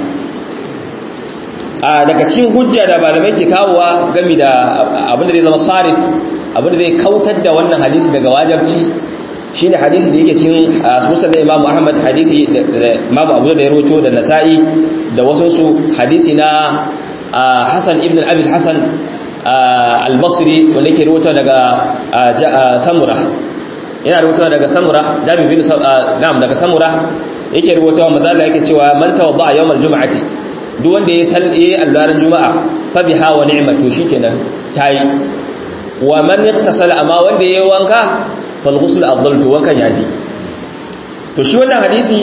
a daga cikin hujja da malamai ke kawowa gami da abinda zai zama sarif abinda zai kautar da wannan hadisi daga wajabci shine hadisi da yake cikin musulun imamu ahmad hadisi da imamu abu da ya roto da nasa'i da wasansu hadisi na hassan ibn abil hassan al-basri wanda yake roto daga samura yana rubuta daga samura jami bin na'am daga samura yake rubuta wa mazalla yake cewa man tawadda yawmal jum'ati duk wanda ya san yayi allaran juma'a fa biha wa ni'matu shikenan tayi wa man yaktasala amma wanda yayi wanka fal ghusl afdal to wankan yafi to shi wannan hadisi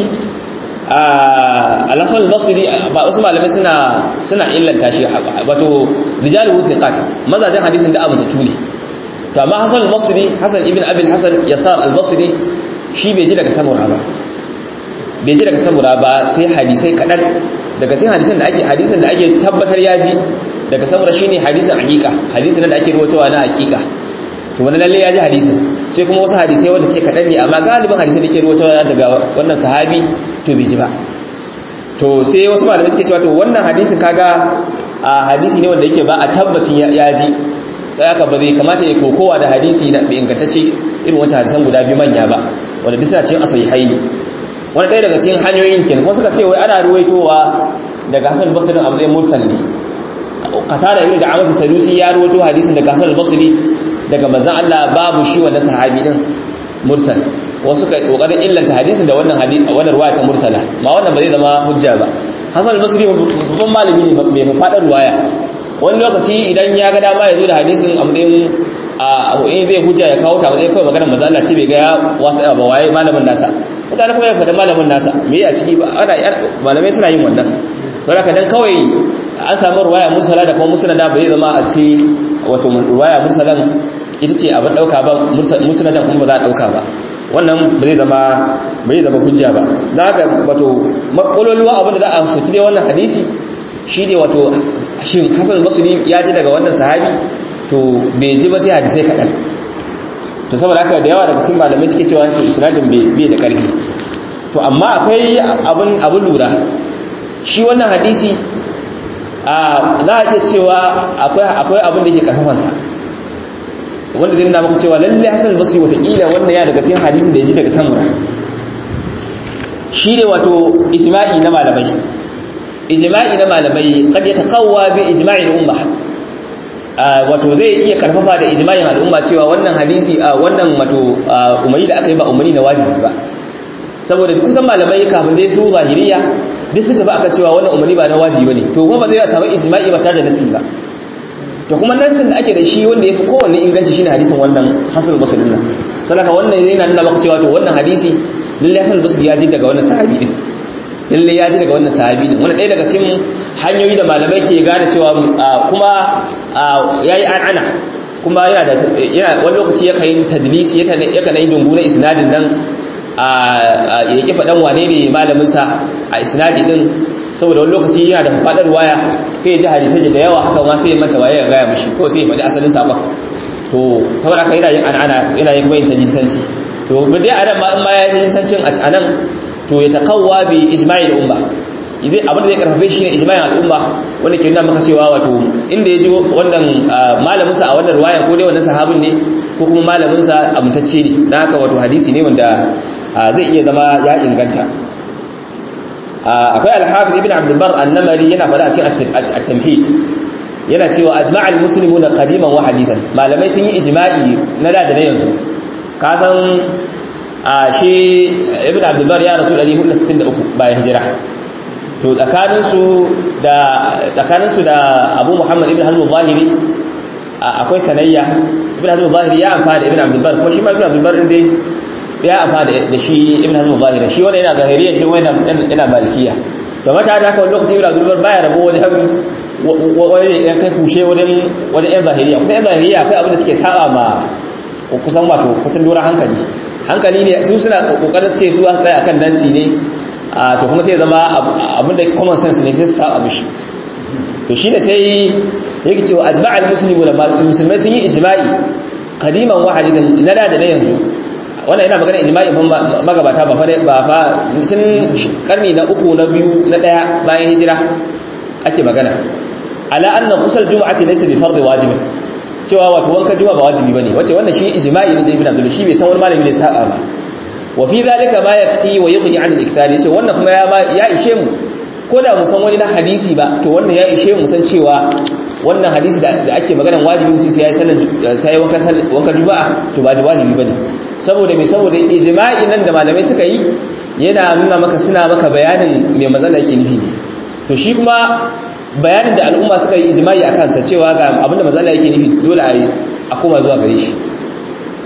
al-hasan al-basri ba wasu malamai suna suna illanta shi wato rijalu thiqat mazajin hadisin da abu ta tuni to amma hasan al-basri hasan ibn abi al-hasan yasar al-basri shi bai ji daga samura ba bai ji daga samura ba sai hadisai kadan daga cikin hadisan da ake hadisan da ake tabbatar ya ji daga samura shine hadisin hakika hadisin da ake ruwatawa na hakika to wani lalle ya ji hadisin sai kuma wasu hadisai wanda ce kaɗan ne amma galibin hadisai da ke ruwatawa daga wannan sahabi to bai ji ba to sai wasu malamai suke cewa to wannan hadisin kaga a hadisi ne wanda yake ba a tabbacin ya ji sai aka ba zai kamata ya kokowa da hadisi na ingantacce irin wancan hadisan guda biyu manya ba wanda duk suna cikin asahihai ne wani ɗaya daga cikin hanyoyin kenan kuma suka ce wai ana ruwaitowa daga hasan basri a matsayin mursal ne katara irin da amsa salusi ya ruwaito hadisin daga hasan basri daga manzon Allah babu shi wannan sahabi din mursal wasu kai kokarin illanta hadisin da wannan hadisi wannan ruwaya ta mursala ma wannan ba zai zama hujja ba hasan basri babban malami ne mai fadar ruwaya wani lokaci idan ya ga dama ya zo da hadisin amrin a in zai hujja ya kawo ta zai kawai maganar manzon Allah ce bai ga wasu ba waye malamin nasa mutane kuma ya faɗi malamin nasa me a ciki ba ana malamai suna yin wannan don haka dan kawai an samu ruwaya mursala da kuma musnada bai zama a ce wato ruwaya mursalan ita ce abin dauka ba musnadan kuma ba za a dauka ba wannan ba zai zama bai zama hujja ba dan haka wato makololuwa abin da za a soki ne wannan hadisi shine wato shin Hassan Basri ya ji daga wannan sahabi to bai ji ba sai hadisai kadan to saboda haka da yawa daga cikin malamai suke cewa to isnadin bai da karfi to amma akwai abin abin lura shi wannan hadisi a za a iya cewa akwai abin da yake karfafansa wanda zai nuna maka cewa lalle hasan basri watakila wannan ya daga cikin hadisin da ya ji daga samura shi ne wato ijma'i na malamai ijma'i na malamai kad ya taqawwa bi ijma'i al-umma wato zai iya karfafa da ijma'in al'umma cewa wannan hadisi wannan wato umari da aka yi ba umari na wajibi ba saboda kusan malamai kafin dai su zahiriya duk su tafi aka cewa wannan umarni ba na wajibi bane to kuma ba zai samu ijma'i ba tare da nasi ba to kuma nasin da ake da shi wanda yafi kowanne inganci shine hadisin wannan hasan basri din saboda wannan yana nuna maka cewa to wannan hadisi lalle hasan basri ya ji daga wannan sahabi din lalle ya ji daga wannan sahabi din wannan ɗaya daga cikin hanyoyi da malamai ke gane cewa kuma yayi an'ana kuma yana da yana wani lokaci yakan yi tadlisi yakan yi dungu na isnadin nan a ya ƙi faɗan wane ne malaminsa a isnadi ɗin saboda wani lokaci yana da faɗar waya sai ya ji hadisai da yawa haka ma sai ya manta waye ya gaya mashi ko sai ya faɗi asalin sabon to saboda haka yana yin an'ana yana yin kuma yin tajinsanci to ba dai anan ma in ma ya yi tajinsancin a nan to ya taqawwa bi ijma'il umma idan abin da zai karfafe shi ne ijma'in al'umma wanda ke nuna maka cewa wato inda ya ji wannan malaminsa a wannan ruwayan ko dai wannan sahabin ne ko kuma malaminsa amintacce ne dan haka wato hadisi ne wanda zai iya zama ya inganta akwai al-hafiz ibn abd al-bar an-namari yana fada a cikin at-tamhid yana cewa ajma'al muslimuna qadiman wa hadithan malamai sun yi ijma'i na da da na yanzu ka san shi ibn abd al-bar ya rasul 463 bayan hijira to tsakanin su da tsakanin su da abu muhammad ibn hazm al-zahiri akwai sanayya ibn hazm al-zahiri ya amfana da ibn abd al-bar ko shi ma ibn abd al-bar din dai ya amfana da shi ibn hazm al-zahiri shi wanda yana zahiriya shi wanda yana malikiya to mata da haka wani lokaci ibn abd al-bar baya rabo wajen wani yan kai kushe wajen wajen yan zahiriya kusan yan zahiriya akwai abin da suke saba ma kusan wato kusan lura hankali hankali ne su suna kokarin su ce su tsaya akan dansi ne to kuma sai zama abin da common sense ne sai su saba mishi to shi ne sai yake cewa ajma'al muslimu da musulmai sun yi ijma'i qadiman wa hadidan na da da na yanzu wannan yana magana ijma'i fa magabata ba fa ba fa tun karni na uku na biyu na daya bayan hijira ake magana ala anna ghusl jumu'ati laysa bi fardhi wajib cewa wato wanka juma'a ba wajibi bane wace wannan shi ijma'i ne ibn abdul shi bai san wani malami ne sa'a ba wa fi dhalika ma yakfi wa yughni 'an al-iktar yace wannan kuma ya ya ishe mu ko da mu san wani na hadisi ba to wannan ya ishe mu san cewa wannan hadisi da ake maganan wajibi mutum sai ya sallan sai wanka wanka juma'a to ba wajibi bane saboda me saboda ijma'i nan da malamai suka yi yana nuna maka suna maka bayanin me matsala yake nufi ne to shi kuma bayanin da al'umma suka yi ijimai a kansa cewa ga abinda mazala yake nufi dole a yi a koma zuwa gare shi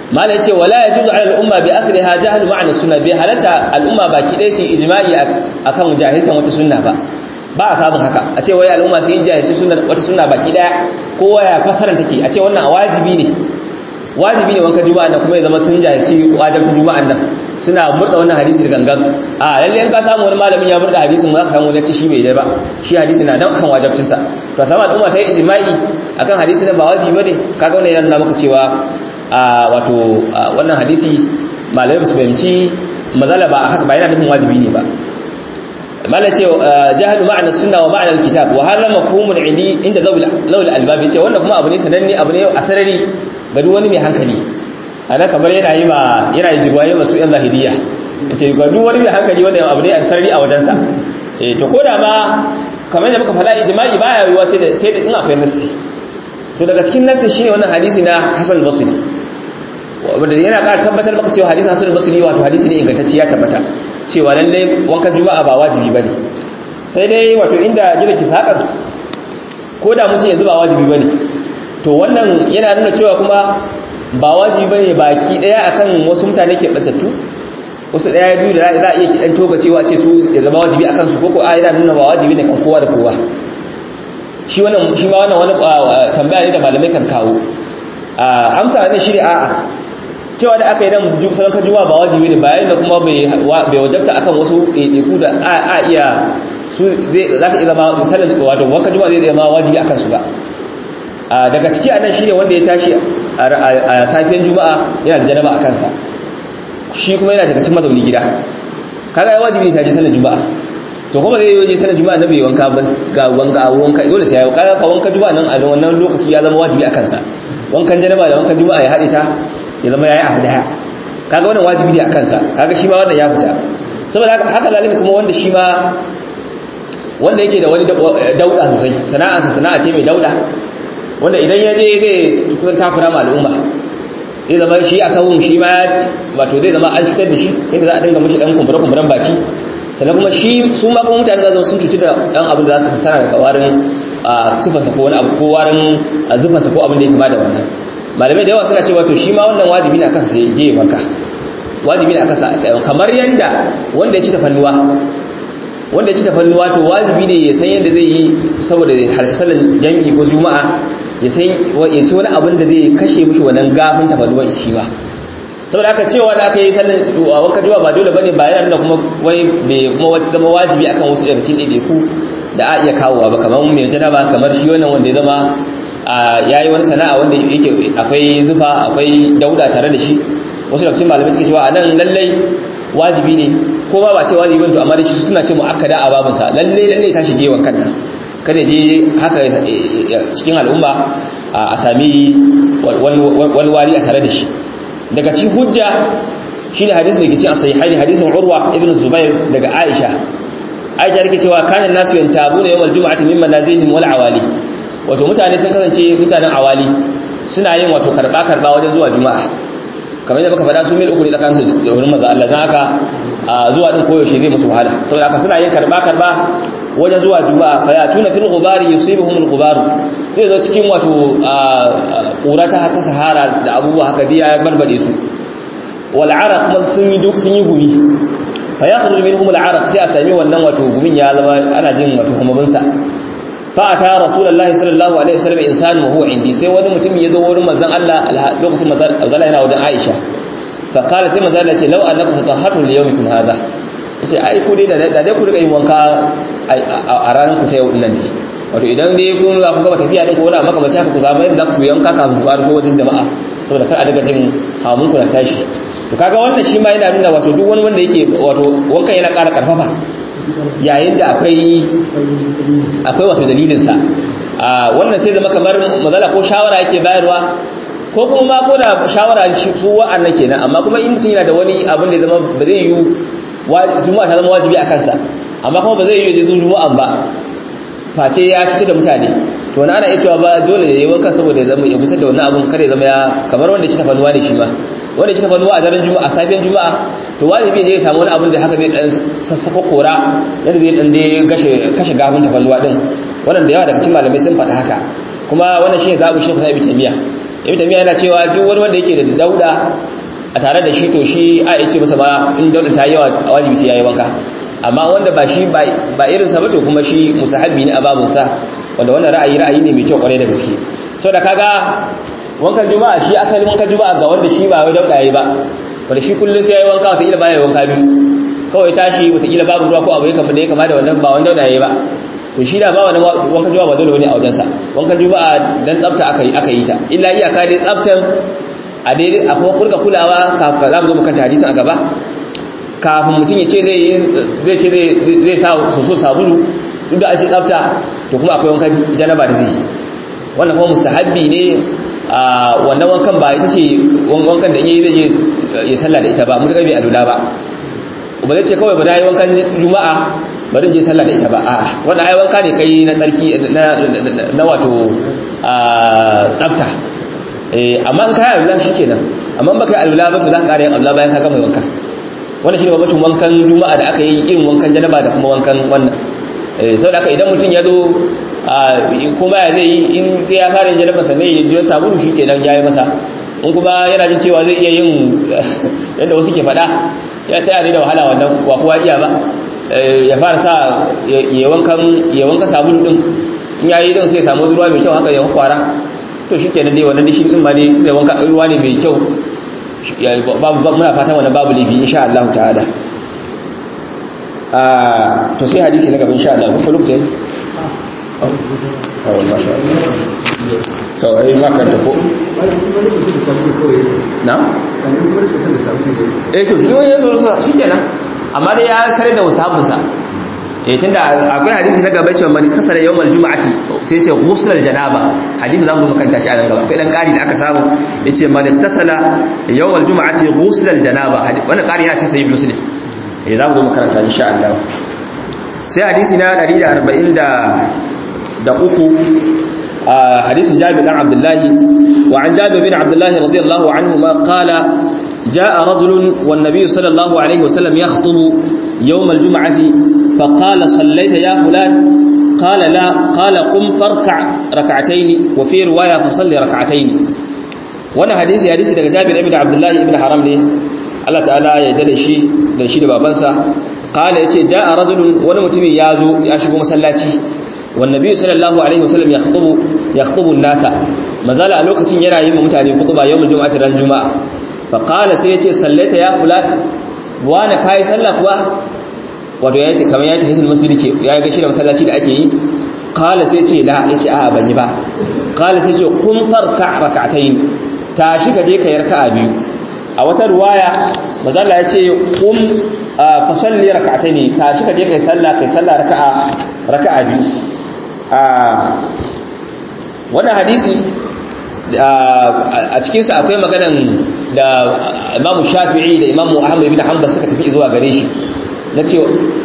mala yace wala yajuzu ala al-umma bi asliha jahlu ma'na sunna bi halata al-umma baki dai su ijma'i akan jahiltan wata sunna ba ba a samun haka a ce wai al'umma sun yi jahilci sunna wata sunna baki daya kowa ya fasara take a ce wannan wajibi ne wajibi ne wanka juma'a nan kuma ya zama sun jahilci wajibin juma'an nan suna murda wannan hadisi da gangan a lalle in ka samu wani malamin ya murda hadisin za ka samu wani shi bai dai ba shi hadisi na nan kan wajibcin sa to samu al'umma ta yi ijma'i akan hadisi nan ba wajibi bane kaga wannan yana nuna maka cewa a wato wannan hadisi malamai su fahimci mazala ba haka ba yana nufin wajibi ne ba malai ce jahalu ma'ana sunna wa ma'ana alkitab wa hala mafhumun indi inda zawul albab yace wannan kuma abu ne sananne abu ne a sarari ga duk wani mai hankali ana kamar yana yi ma yana yi jigwaye masu yan zahiriya yace ga duk wani mai hankali wannan abu ne a sarari a wajensa eh to koda ma kamar yadda muka fada ijma'i baya yiwa sai da sai da in akwai nassi to daga cikin nassi shine wannan hadisi na Hasan al-Basri wanda yana ƙara tabbatar maka cewa hadisi Hasan al-Basri wato hadisi ne ingantacce ya tabbata cewa lalle wankan juma'a ba wajibi bane sai dai wato inda gida ki sakar ko da mutum yanzu ba wajibi bane to wannan yana nuna cewa kuma ba wajibi bane baki daya akan wasu mutane ke batattu wasu daya biyu da za a iya kidan toga cewa ce su ya zama wajibi akan su koko a yana nuna ba wajibi ne kan kowa da kowa shi wannan shi ma wannan wani tambaya ne da malamai kan kawo amsa ne shi ne a'a cewa da aka yi dan salon kan juma'a ba wajibi ne bayan da kuma bai wajabta akan wasu ɗaiɗaiku da a iya su za ka iya zama misalin wato wankan juma'a zai zama wajibi akan su ba daga ciki a nan shine wanda ya tashi a safiyan juma'a yana da janaba a kansa shi kuma yana daga cikin mazauni gida kaga ya wajibi ne sai sallar juma'a to kuma zai yi sallar juma'a na bai wanka ba ga wanka wanka dole sai ya kaga ka wanka juma'a nan a wannan lokaci ya zama wajibi akan sa wankan janaba da wankan juma'a ya haɗe ta ya zama yayi abu daya kaga wannan wajibi ne akan sa kaga shi ma wannan ya fita saboda haka haka zalika kuma wanda shi ma wanda yake da wani dauda sosai sana'arsa sana'a ce mai dauda wanda idan ya je zai kusan takura ma al'umma zai zama shi a sahun shi ma wato zai zama an cutar da shi inda za a dinga mashi dan kumbura-kumburan baki sannan kuma shi su ma kuma mutane za su sun cuci da dan abin da za su sana daga warin tufansa ko wani abu ko warin zufansa ko abin da ya kama da wannan malamai da yawa suna cewa to shi ma wannan wajibi ne akan sai je wanka wajibi ne akan sa kamar yanda wanda ya ci tafannuwa wanda ya ci tafannuwa to wajibi ne ya san yadda zai yi saboda harsalan jami'i ko juma'a ya san ya ci wani abin da zai kashe mishi wannan gafin tafannuwa shi ma saboda aka cewa da aka yi sallan wanka juma'a ba dole bane ba yana nuna kuma wai bai kuma zama wajibi akan wasu daga cikin ɗaiɗaiku da a iya kawowa ba kamar mai janaba kamar shi wannan wanda ya zama ya yi wani sana'a wanda yake akwai zufa akwai dauda tare da shi wasu daga cikin malamai suke cewa a nan lallai wajibi ne ko ba ba ce wajibi to amma da shi suna ce mu'akkada a babinsa lallai lallai ta shige wankan nan kada je haka cikin al'umma a sami wani wari a tare da shi daga cikin hujja shine hadisin da ke cikin sahihaini hadisin urwa ibn zubair daga aisha aisha take cewa kana nasu yantabuna yawmal jumu'ati min manazilihim wal awali wato mutane sun kasance mutanen awali suna yin wato karba karba wajen zuwa juma'a kamar yadda muka faɗa su mil uku ne tsakanin su da wurin manzo Allah dan haka zuwa din koyaushe zai musu wahala saboda haka suna yin karba karba wajen zuwa juma'a fa ya tuna fil ghubari yusibuhum al ghubar sai zo cikin wato ƙura ta ta sahara da abubuwa haka diya ya barbade su wal araq kuma sun yi duk sun yi gumi fa yakhruju minhum al araq sai a sami wannan wato gumin ya zama ana jin wato kumabin sa fa ata rasulullahi sallallahu alaihi wasallam insanu wa huwa indi sai wani mutum ya zo wurin manzon Allah lokacin manzon Allah yana wajen Aisha fa qala sai manzon Allah ce law annakum tatahhatu li yawmikum hadha yace ai ku dai da dai ku rika yin wanka a ranar ku ta yau din nan dai wato idan dai kun za ku gaba tafiya din ko wani maka bace haka ku zama yadda za ku yanka kafin ku fara so wajen jama'a saboda kar a daga jin hamun ku na tashi to kaga wannan shi ma yana nuna wato duk wani wanda yake wato wankan yana ƙara karfafa yayin da akwai akwai wato dalilin sa a wannan sai zama kamar mazala ko shawara yake bayarwa ko kuma ma ko da shawara su wa'annan kenan amma kuma in mutum yana da wani abin da zama ba zai yi juma'a ta zama wajibi a kansa amma kuma ba zai yi je juma'an ba face ya cutar da mutane to wani ana iya cewa ba dole ya yi wankan saboda ya zama ya gusar da wani abun kada ya zama ya kamar wanda ya ci tafanuwa ne shi ma wanda ya ci tafanuwa a daren juma'a a safiyan juma'a to wajibi ne ya samu wani abun da haka zai dan sassaka kora yadda zai dan dai gashe kashe gafin tafanuwa din wannan da yawa daga cikin malamai sun faɗi haka kuma wannan shine zabu shekhu sai tamiya ibn tamiya yana cewa duk wani wanda yake da dauda a tare da shi to shi a yake masa ma in dauda ta yawa a wajibi sai yayi wanka amma wanda ba shi ba irin sa ba to kuma shi musahabi ne a babun sa wanda wannan ra'ayi ra'ayi ne mai kyau kwarai da gaske saboda kaga wankan juma'a shi asalin wankan juma'a ga wanda shi ba wai dauda yayi ba wanda shi kullun sai yayi wanka wata ila baya wanka biyu kawai tashi wata ila babu ruwa ko abu ya kama da ya kama da wannan ba wanda dauda yayi ba to shi da ba wani wankan juma'a ba dole bane a wajensa wankan juma'a dan tsafta aka yi aka yi ta illa iyaka dai tsaftan a dai a kuma kurka kulawa kafin za mu zo makanta hadisin a gaba kafin mutum ya ce zai zai ce zai sa soso sabulu duk da an ce tsafta to kuma akwai wankan janaba da zai yi wannan kuma mustahabbi ne a wannan wankan ba ita ce wankan da in yi zai je ya sallah da ita ba mutum bai alula ba ba zai ce kawai ba da yi wankan juma'a bari je sallah da ita ba a'a wannan ai wanka ne kai na tsarki na wato tsafta eh amma in kai alula shikenan amma baka yi alula ba to za ka ƙara yin alula bayan ka gama wanka wannan shine babacin wankan juma'a da aka yi irin wankan janaba da kuma wankan wannan eh saboda haka idan mutum ya zo kuma ya zai yi in sai ya fara yin janaba sannan ya ji sabulu shikenan ya yi masa in kuma yana jin cewa zai iya yin yadda wasu ke faɗa ya taya ne da wahala wannan wa kowa iya ba ya fara sa ya wanka sabulu din in ya yi din sai samu ruwa mai kyau haka ya kwara to shi kenan dai wannan dishin din ma ne sai wanka ruwa ne mai kyau muna fatan wannan babu laifi insha Allah ta'ala to sai hadisi na gaba insha Allah kuma lokacin kawai masha to ai maka da ko na eh to shi wani yazo shi kenan amma dai ya sare da wasabinsa eh tunda akwai hadisi na gaba cewa man kasara yawmal jumu'ati sai ya ce ghusl janaba hadisi zamu makanta shi a nan gaba akwai dan kari da aka samu yace man tasala yawmal jumu'ati ghusl janaba wannan kari yana cikin sahih muslim eh zamu zo makaranta insha Allah sai hadisi na 140 da uku hadisin Jabir dan Abdullahi wa an Jabir bin Abdullahi radiyallahu anhu ma qala جاء رجل والنبي صلى الله عليه وسلم يخطب يوم الجمعة فقال صليت يا فلان قال لا قال قم فاركع ركعتين وفي رواية فصلي ركعتين وانا حديثي حديثي daga Jabir ibn Abdullah ibn Haram ne Allah ta'ala ya dade shi da shi da babansa qala yace jaa rajulun wani mutumin ya zo ya shigo masallaci wan nabi sallallahu alaihi wasallam yakhutubu yakhutubu an-nasa mazala a lokacin yana yin mutane khutba yawmul jumu'ati ran juma'a faƙala sai ya ce sallaita ya kula wane kayi sallah kuwa wato ya yi kamar ya yi tafiye masjidi ke ya yi gashi da masallaci da ake yi ƙala sai ce la ya ce a ban yi ba ƙala sai ce kun farka raka'atai ta shi ka je ka yarka a biyu a wata ruwaya mazalla ya ce kun fasalli raka'atai ne ta shi ka je ka yi sallah ka yi sallah raka'a biyu wannan hadisi a cikinsa akwai maganan da imamu shafi'i da imamu ahmad ibn hanbal suka tafi zuwa gare shi na cewa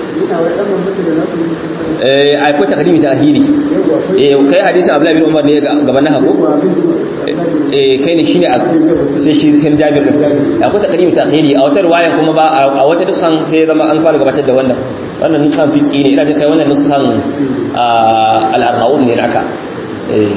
eh akwai takdimi ta ahiri eh kai hadisi abdullahi bin umar ne gaban na hako eh kai ne shine sai shi sai jabir din akwai takdimi ta ahiri a wata riwayan kuma ba a wata nusan sai zama an fara gabatar da wannan wannan nusan fiqi ne ina jin kai wannan nusan al-arbaun ne naka eh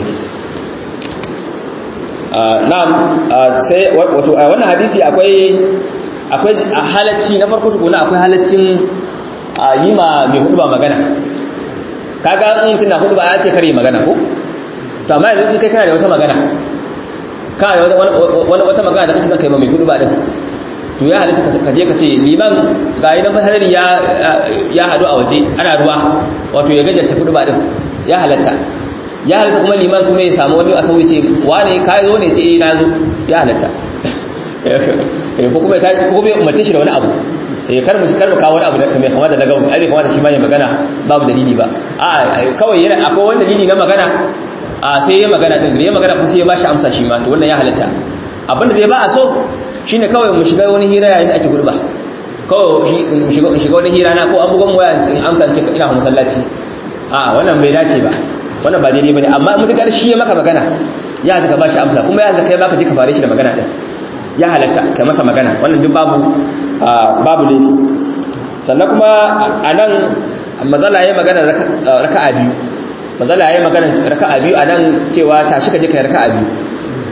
na'am sai wato a wannan hadisi akwai akwai halacci na farko tukuna akwai halaccin yi ma mai hudu ba magana kaga in mutum na hudu ba ya ce kare magana ko to amma yanzu in kai kana da wata magana kana da wani wata magana da kace zan kai ma mai hudu ba din to ya halatta ka je ka ce liman ga idan fasalari ya ya hadu a waje ana ruwa wato ya gajarta hudu ba din ya halatta ya halatta kuma liman kuma ya samu wani a sauyi ce wane ka zo ne ce eh na zo ya halatta ko kuma ya ko kuma umarce shi da wani abu eh kar mu kar mu kawo wani abu da kamar kamar da daga ai bai kamata shi ma ya magana babu dalili ba a kawai yana akwai wani dalili na magana a sai ya magana din da ya magana kuma sai ya bashi amsa shi ma to wannan ya halatta abinda dai ba a so shine kawai mu shiga wani hira yayin da ake gurba kawai mu shiga shiga wani hira na ko abubuwan waya in amsa ce ina masallaci a wannan bai dace ba wannan ba daidai bane amma mutakar shi ya maka magana ya halatta ka bashi amsa kuma ya halatta kai baka je ka fare shi da magana din ya halatta kai masa magana wannan duk babu babu ne sannan kuma anan mazala yayi magana raka'a biyu mazala yayi magana raka'a biyu anan cewa tashi ka je kai raka'a biyu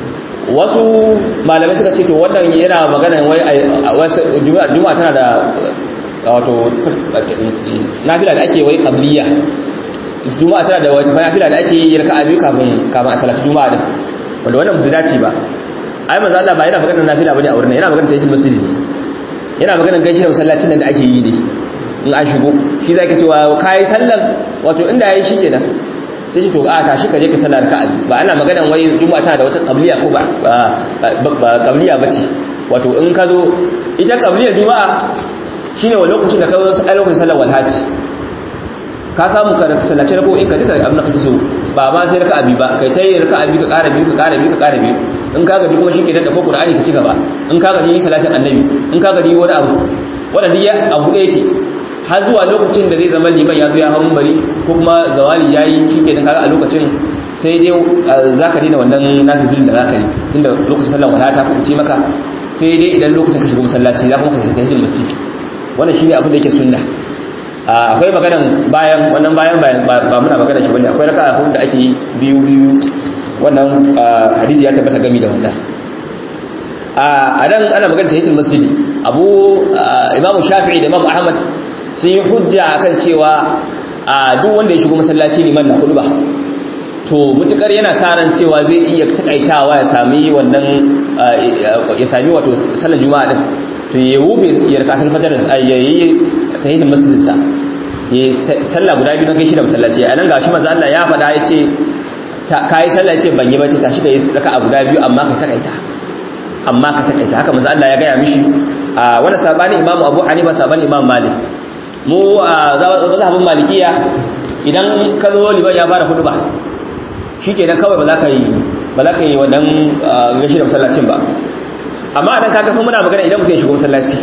wasu malamai suka ce to wannan yana magana wai juma'a tana da wato nafila da ake wai qabliya juma'a tana da wata nafila da ake yi raka'a biyu kafin kafin a salatu juma'a din wanda wannan musu dace ba ai manzo Allah ba yana magana nafila bane a wurin yana magana tayyib masjid ne yana magana gaishe da masallacin nan da ake yi ne in an shigo shi zai ka cewa kai sallan wato inda yayi shikenan sai shi to a tashi ka je ka sallar raka'a ba ana magana wai juma'a tana da wata qabliya ko ba ba qabliya bace wato in ka zo ita qabliya juma'a shine wa lokacin da ka zo a lokacin sallar walhaji ka samu ka sallace rako in ka duka abin da kake so ba ma sai raka'a bi ba kai tayi raka'a bi ka ƙara biyu ka ƙara biyu ka ƙara biyu in ka gaji kuma shike da ko Qur'ani ka ci gaba in ka gaji salatin annabi in ka gaji wani abu wanda duk ya abu da yake har zuwa lokacin da zai zama liman ya zo ya hawan bari ko kuma zawali yayi shike da kaga a lokacin sai dai zaka dina wannan nafilin da zaka yi tunda lokacin sallar wala ta kuce maka sai dai idan lokacin ka shiga masallaci za kuma ka tafi masjid wannan shine abin da yake sunna akwai maganan bayan wannan bayan ba muna magana shi bane akwai raka'a hudu da ake yi biyu biyu wannan hadisi ya tabbata gami da wannan a dan ana magana tahiyatul masjidi abu imamu shafi'i da imamu ahmad sun yi hujja akan cewa a duk wanda ya shigo masallaci liman na hudu ba to mutukar yana sa ran cewa zai iya takaitawa ya sami wannan ya sami wato sallar juma'a din to ya wufe ya rika asal fajar ya yi tahiyatul masjidin sa ya sallah guda biyu na kai shi da masallaci a nan gashi manzo Allah ya faɗa ya ce kai sallah ya ce ban yi bace tashi kai raka'a guda biyu amma ka takaita amma ka takaita haka manzo Allah ya gaya mishi a wannan sabani Imam Abu Hanifa sabani Imam Malik mu a mazhabin Malikiya idan ka zo liban ya fara hudu ba shikenan kawai ba za ka yi ba za ka yi wannan gashi da masallacin ba amma anan kaga kuma muna magana idan mutum ya shigo masallaci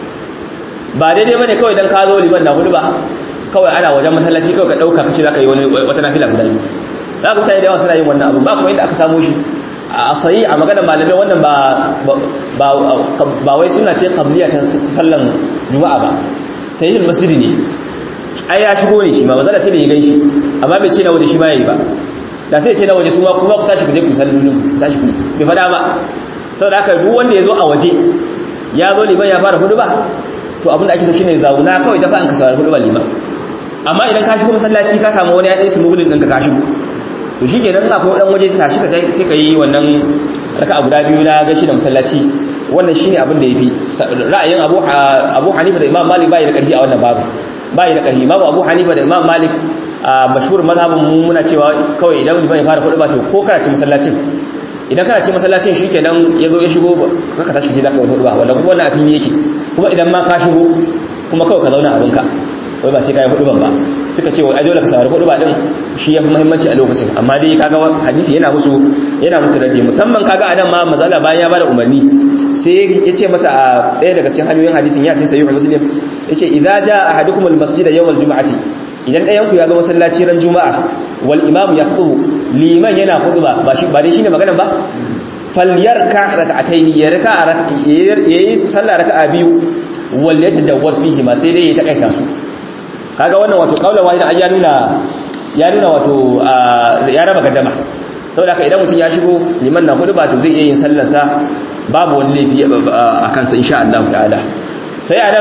ba daidai bane kawai idan ka zo liban na hudu ba kawai ana wajen masallaci kawai ka dauka kace za ka yi wani wata nafila guda biyu za ka mutane da yawa suna yin wannan abu ba kuma inda aka samu shi a sayi a magana malamai wannan ba ba wai suna ce qabliya ta sallan juma'a ba ta yin masjidi ne ai ya shigo ne shi ma manzala sai da ya ganshi amma bai ce na waje shi ma yayi ba da sai ce na waje su ma kuma ku tashi ku je ku sallolin tashi ku bai fada ba saboda haka duk wanda ya zo a waje ya zo liman ya fara hudu ba to abin da ake so shine zauna kawai dafa an ka saurari hudu ba liman amma idan ka shigo masallaci ka samu wani ya tsaye su mugulin ɗinka ka shigo to shi ke nan akwai ɗan waje tashi ka sai ka yi wannan raka a guda biyu na gashi da masallaci wannan shi ne abin da ya fi ra'ayin abu hanifa da imam malik bayi da ƙarfi a wannan babu bayi da ƙarfi imamu abu hanifa da imam malik a mashhur mazhabin mu muna cewa kawai idan liman ya fara hudu ba to ko kana ci masallacin idan kana ce masallacin shi ke nan ya zo ya shigo ka tashi ce za ka yi hudu ba wanda kuma wannan a fili yake kuma idan ma ka shigo kuma kawai ka zauna abinka wai ba sai ka yi hudu ban ba suka ce ai dole ka saurari hudu ba din shi ya fi muhimmanci a lokacin amma dai kaga hadisi yana musu yana musu radi musamman kaga anan ma mazala bayan ya bada umarni sai ya ce masa a ɗaya daga cikin hanyoyin hadisin ya ce sayyid muslim ya ce idza jaa ahadukum al-masjid yawm al-jum'ati idan ɗayan ku ya zo masallaci ran juma'a wal imam yakhubu liman yana khutba ba shi ba dai shine magana ba falyarka rak'ataini ya raka yayi sallah raka'a biyu wal yatajawwaz fihi ma sai dai ya takaita su kaga wannan wato kaulan wahida ya nuna ya nuna wato ya raba gaddama saboda haka idan mutum ya shigo liman na hudu ba to zai iya yin sallar sa babu wani laifi a kansa insha Allah ta'ala sai a nan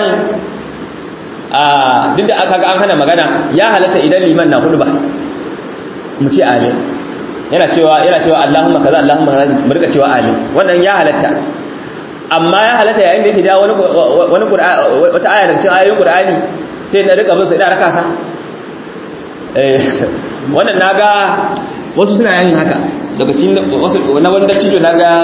a duk da aka ga an hana magana ya halatta idan liman na hudu ba mu ce amin yana cewa yana cewa Allahumma kaza Allahumma kaza mu rika cewa amin wannan ya halatta amma ya halatta yayin da yake ja wani wani wata aya daga cikin ayoyin Qur'ani sai na rika bin sai da raka sa eh wannan naga wasu suna yin haka daga cikin wasu na wanda cijo naga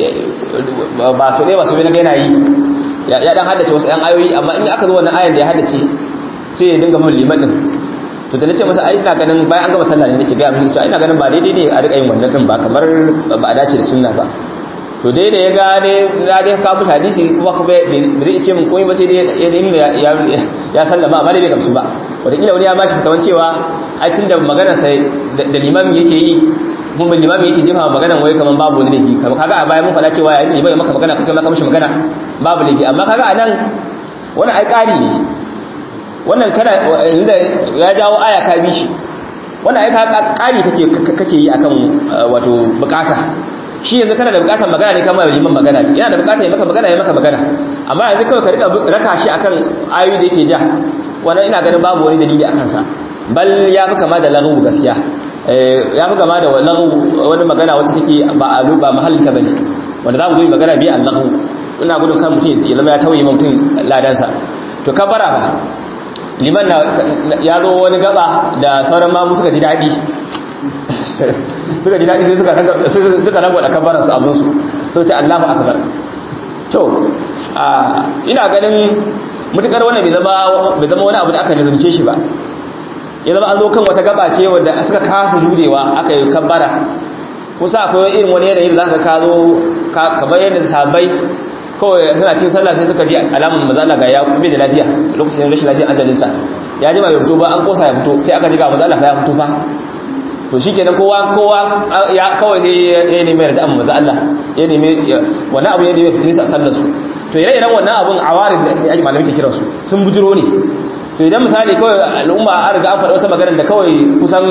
ba so dai ba so naga yana yi ya dan haddace wasu yan ayoyi amma in aka zo wannan ayan da ya haddace sai ya dinga mun liman din to da nace masa ai ina ganin bayan an gama sallah ne nake ga mishi cewa ina ganin ba daidai ne a rika yin wannan din ba kamar ba a dace da sunna ba to dai da ya gane na dai ka mushi hadisi kuma kuma bai zai ce min komai ba sai dai ya nuna ya sallama amma dai bai gamsu ba wataƙila wani ya bashi fitawan cewa ai tun da maganar sai da limami yake yi kuma limami yake jefa maganar wai kaman babu wani laifi kaga a baya mun faɗa cewa yayin limami maka magana kai maka mishi magana babu laifi amma kaga a nan wani ai ƙari ne wannan kana inda ya jawo aya ka bi shi wannan ai ka ƙari kake kake yi akan wato bukata shi yanzu kana da bukatar magana ne kamar liman magana yana da bukatar ya maka magana ya maka magana amma yanzu kawai ka rika raka shi akan ayoyi da yake ja wannan ina ganin babu wani dalili akan sa bal ya fi kama da laghu gaskiya ya fi kama da laghu wani magana wata take ba alu ba mahallin ta bane wanda za mu zo magana bi al-laghu ina gudun kan mutum ya zama ya tauye mutum ladansa to kabara ba liman na ya zo wani gaba da sauran mamu suka ji daɗi suka ji daɗi sai suka rangwa da kabaran su abinsu sau ce allahu akbar to ina ganin mutukar wannan bai zama wani abu da aka nizamce shi ba ya zama an zo kan wata gaba ce wadda suka kasa jurewa aka yi kabara kusa akwai irin wani yanayi da za ka kazo kamar yadda sabai kawai suna cin sallah sai suka ji alamun mazala ga ya bai da lafiya lokacin rashin lafiyar ajalinsa ya ji bai fito ba an kosa ya fito sai aka ji ga mazala fa ya fito fa to shi kenan kowa kowa ya kawai ne ya nemi yarda amma maza Allah ya nemi wannan abu ya nemi fitin sa sallar su to ire iren wannan abun awarin da ake malamai ke kiransu sun bujiro ne to idan misali kawai al'umma an riga an faɗa wata maganar da kawai kusan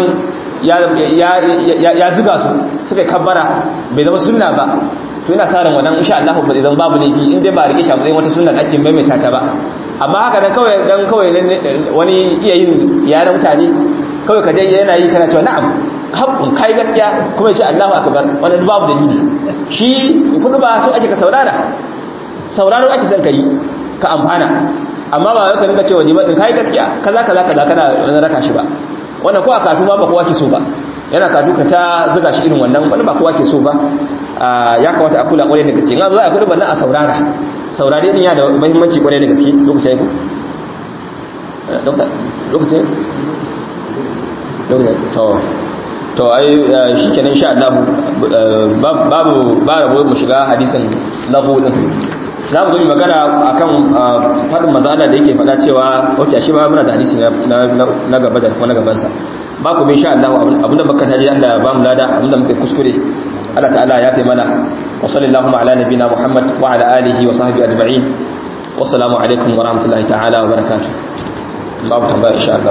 ya zuga su suka kabbara bai zama sunna ba to ina sa ran wannan insha Allah ba zai zama babu laifi in dai ba rike shi a matsayin wata sunna da ake maimaita ta ba amma haka dan kawai dan kawai wani iya yin ziyarar mutane kawai ka je yana yi kana cewa na'am haƙƙun kai gaskiya kuma ya ce Allahu akbar wannan babu dalili shi kudu ba so ake ka saurara sauraro ake son ka yi ka amfana amma ba ka rinka cewa liman din kai gaskiya kaza kaza kaza kana wani raka shi ba wannan ko a katu ma ba kowa ke so ba yana katu ka ta zuga shi irin wannan wani ba kowa ke so ba ya kamata a kula kwarai da gaske in za a kudu bannan a saurara saurare din ya da muhimmanci kwarai da gaske lokacin ku dokta lokacin lokacin to to ai shikenan insha Allah babu ba rabo mu shiga hadisin lahu din za mu zo magana akan fadin mazala da yake fada cewa ok shi ba muna da hadisi na gaba da kuma na gabansa ba ku insha Allah abinda muka taji Allah ba mu lada abinda muka kuskure Allah ta'ala ya kai mana wa sallallahu ala nabina Muhammad wa ala alihi wa sahbihi ajma'in wassalamu alaikum wa rahmatullahi ta'ala wa barakatuh babu tambaya insha Allah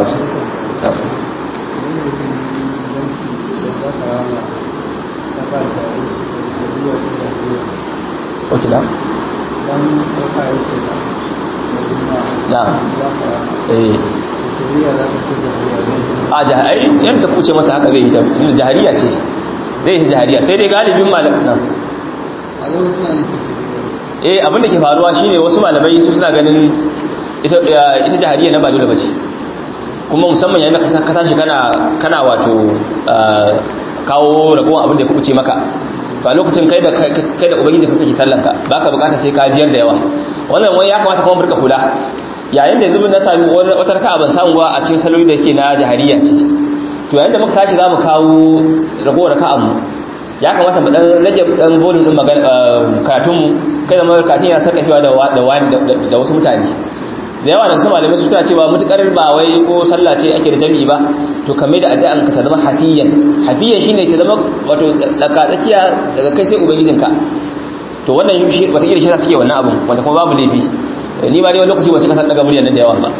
Oke da? Na. Eh. A jahari yadda kuce masa haka zai yi ta tunda jahariya ce. Zai yi jahariya sai dai galibin malam na. Eh abin da ke faruwa shine wasu malamai su suna ganin ita ita jahariya na ba dole bace. Kuma musamman yayin da ka tashi kana kana wato kawo ragowar abin da ya kuce maka to a lokacin kai da kai da ubangiji kake sallan ka baka bukata sai ka jiyar da yawa wannan wani ya kamata kuma burka kula yayin da yanzu na sami wata raka'a ban samu ba a cikin saloli da yake na jahariya ce to yayin da muka tashi zamu kawo ragowar raka'an mu ya kamata mu dan rage dan volume din magana karatun mu kai da mu karatun yana sarkafewa da da wani da wasu mutane da yawa nan su malamai su suna cewa mutukar ba wai ko sallah ce ake da jami'i ba to kame da addu'an ka ta zama hafiyan hafiyan shine ta zama wato tsaka tsakiya daga kai sai ubangijinka to wannan shi wata kila shi suke wannan abun wanda kuma babu laifi ni ma dai wani lokaci wace kasar daga muryar nan da yawa ba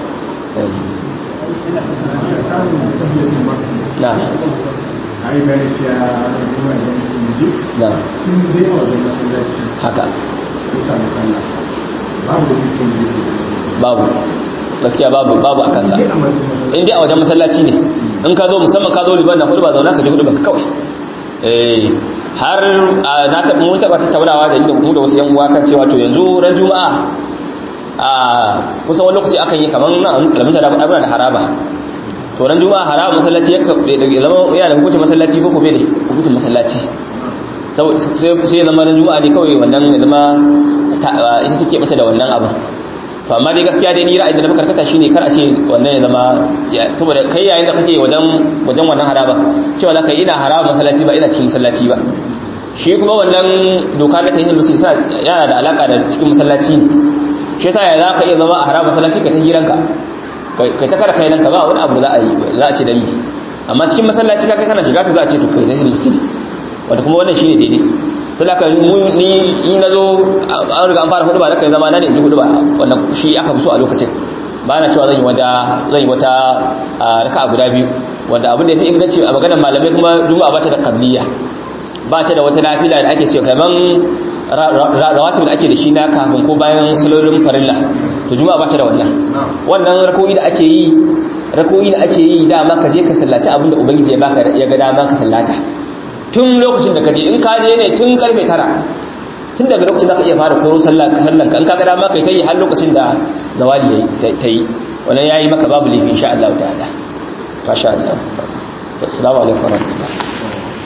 na ai bayani cewa kuma da mutum na in dai a wajen masallaci haka ko sa musalla babu da mutum da babu gaskiya babu babu a kansa in dai a wajen masallaci ne in ka zo musamman ka zo liban na hudu ba zauna ka ji hudu ba kawai eh har na taɓa mun taɓa tattaunawa da inda mu da wasu yan uwa kan cewa to yanzu ran juma'a a kusan wani lokaci akan yi kamar nan alamunta da abuna da haraba to ran juma'a haraba masallaci ya zama yana da hukuncin masallaci ko kuma da hukuncin masallaci sai zama ran juma'a ne kawai wannan ya zama ita take mata da wannan abin to amma dai gaskiya dai ni ra'ayin da na karkata shine kar a ce wannan ya zama saboda kai yayin da kake wajen wajen wannan haraba cewa zaka ina haraba masallaci ba ina cikin masallaci ba shi kuma wannan doka na tahiyyar musulmi yana da alaka da cikin masallaci ne shi yasa ya zaka iya zama a haraba masallaci ka ta hiranka kai ta kara kai nan ka ba wani abu za a yi za a ce dan yi amma cikin masallaci ka kai kana shiga to za a ce to kai tahiyyar musulmi wanda kuma wannan shine daidai sai aka ni in nazo an riga an fara hudu ba kai zama na ne in ji hudu ba wannan shi aka fi so a lokacin ba na cewa zan yi wata zan yi wata raka'a guda biyu wanda abin da yafi inganci a maganar malamai kuma juma'a ba ta da qabliya ba ta da wata nafila da ake ce kaman rawatib da ake da shi na kafin ko bayan salolin farilla to juma'a ba ta da wannan wannan rako'i da ake yi rako'i da ake yi dama ka je ka sallaci abin da ubangiji ya baka ya ga dama ka sallata tun lokacin da ka je in ka je ne tun karfe tara tun daga lokacin da ka iya fara koro sallan ka in ka ga dama kai ta yi har lokacin da zawali ta yi wannan yayi maka babu laifi insha Allah ta'ala masha Allah assalamu alaikum warahmatullahi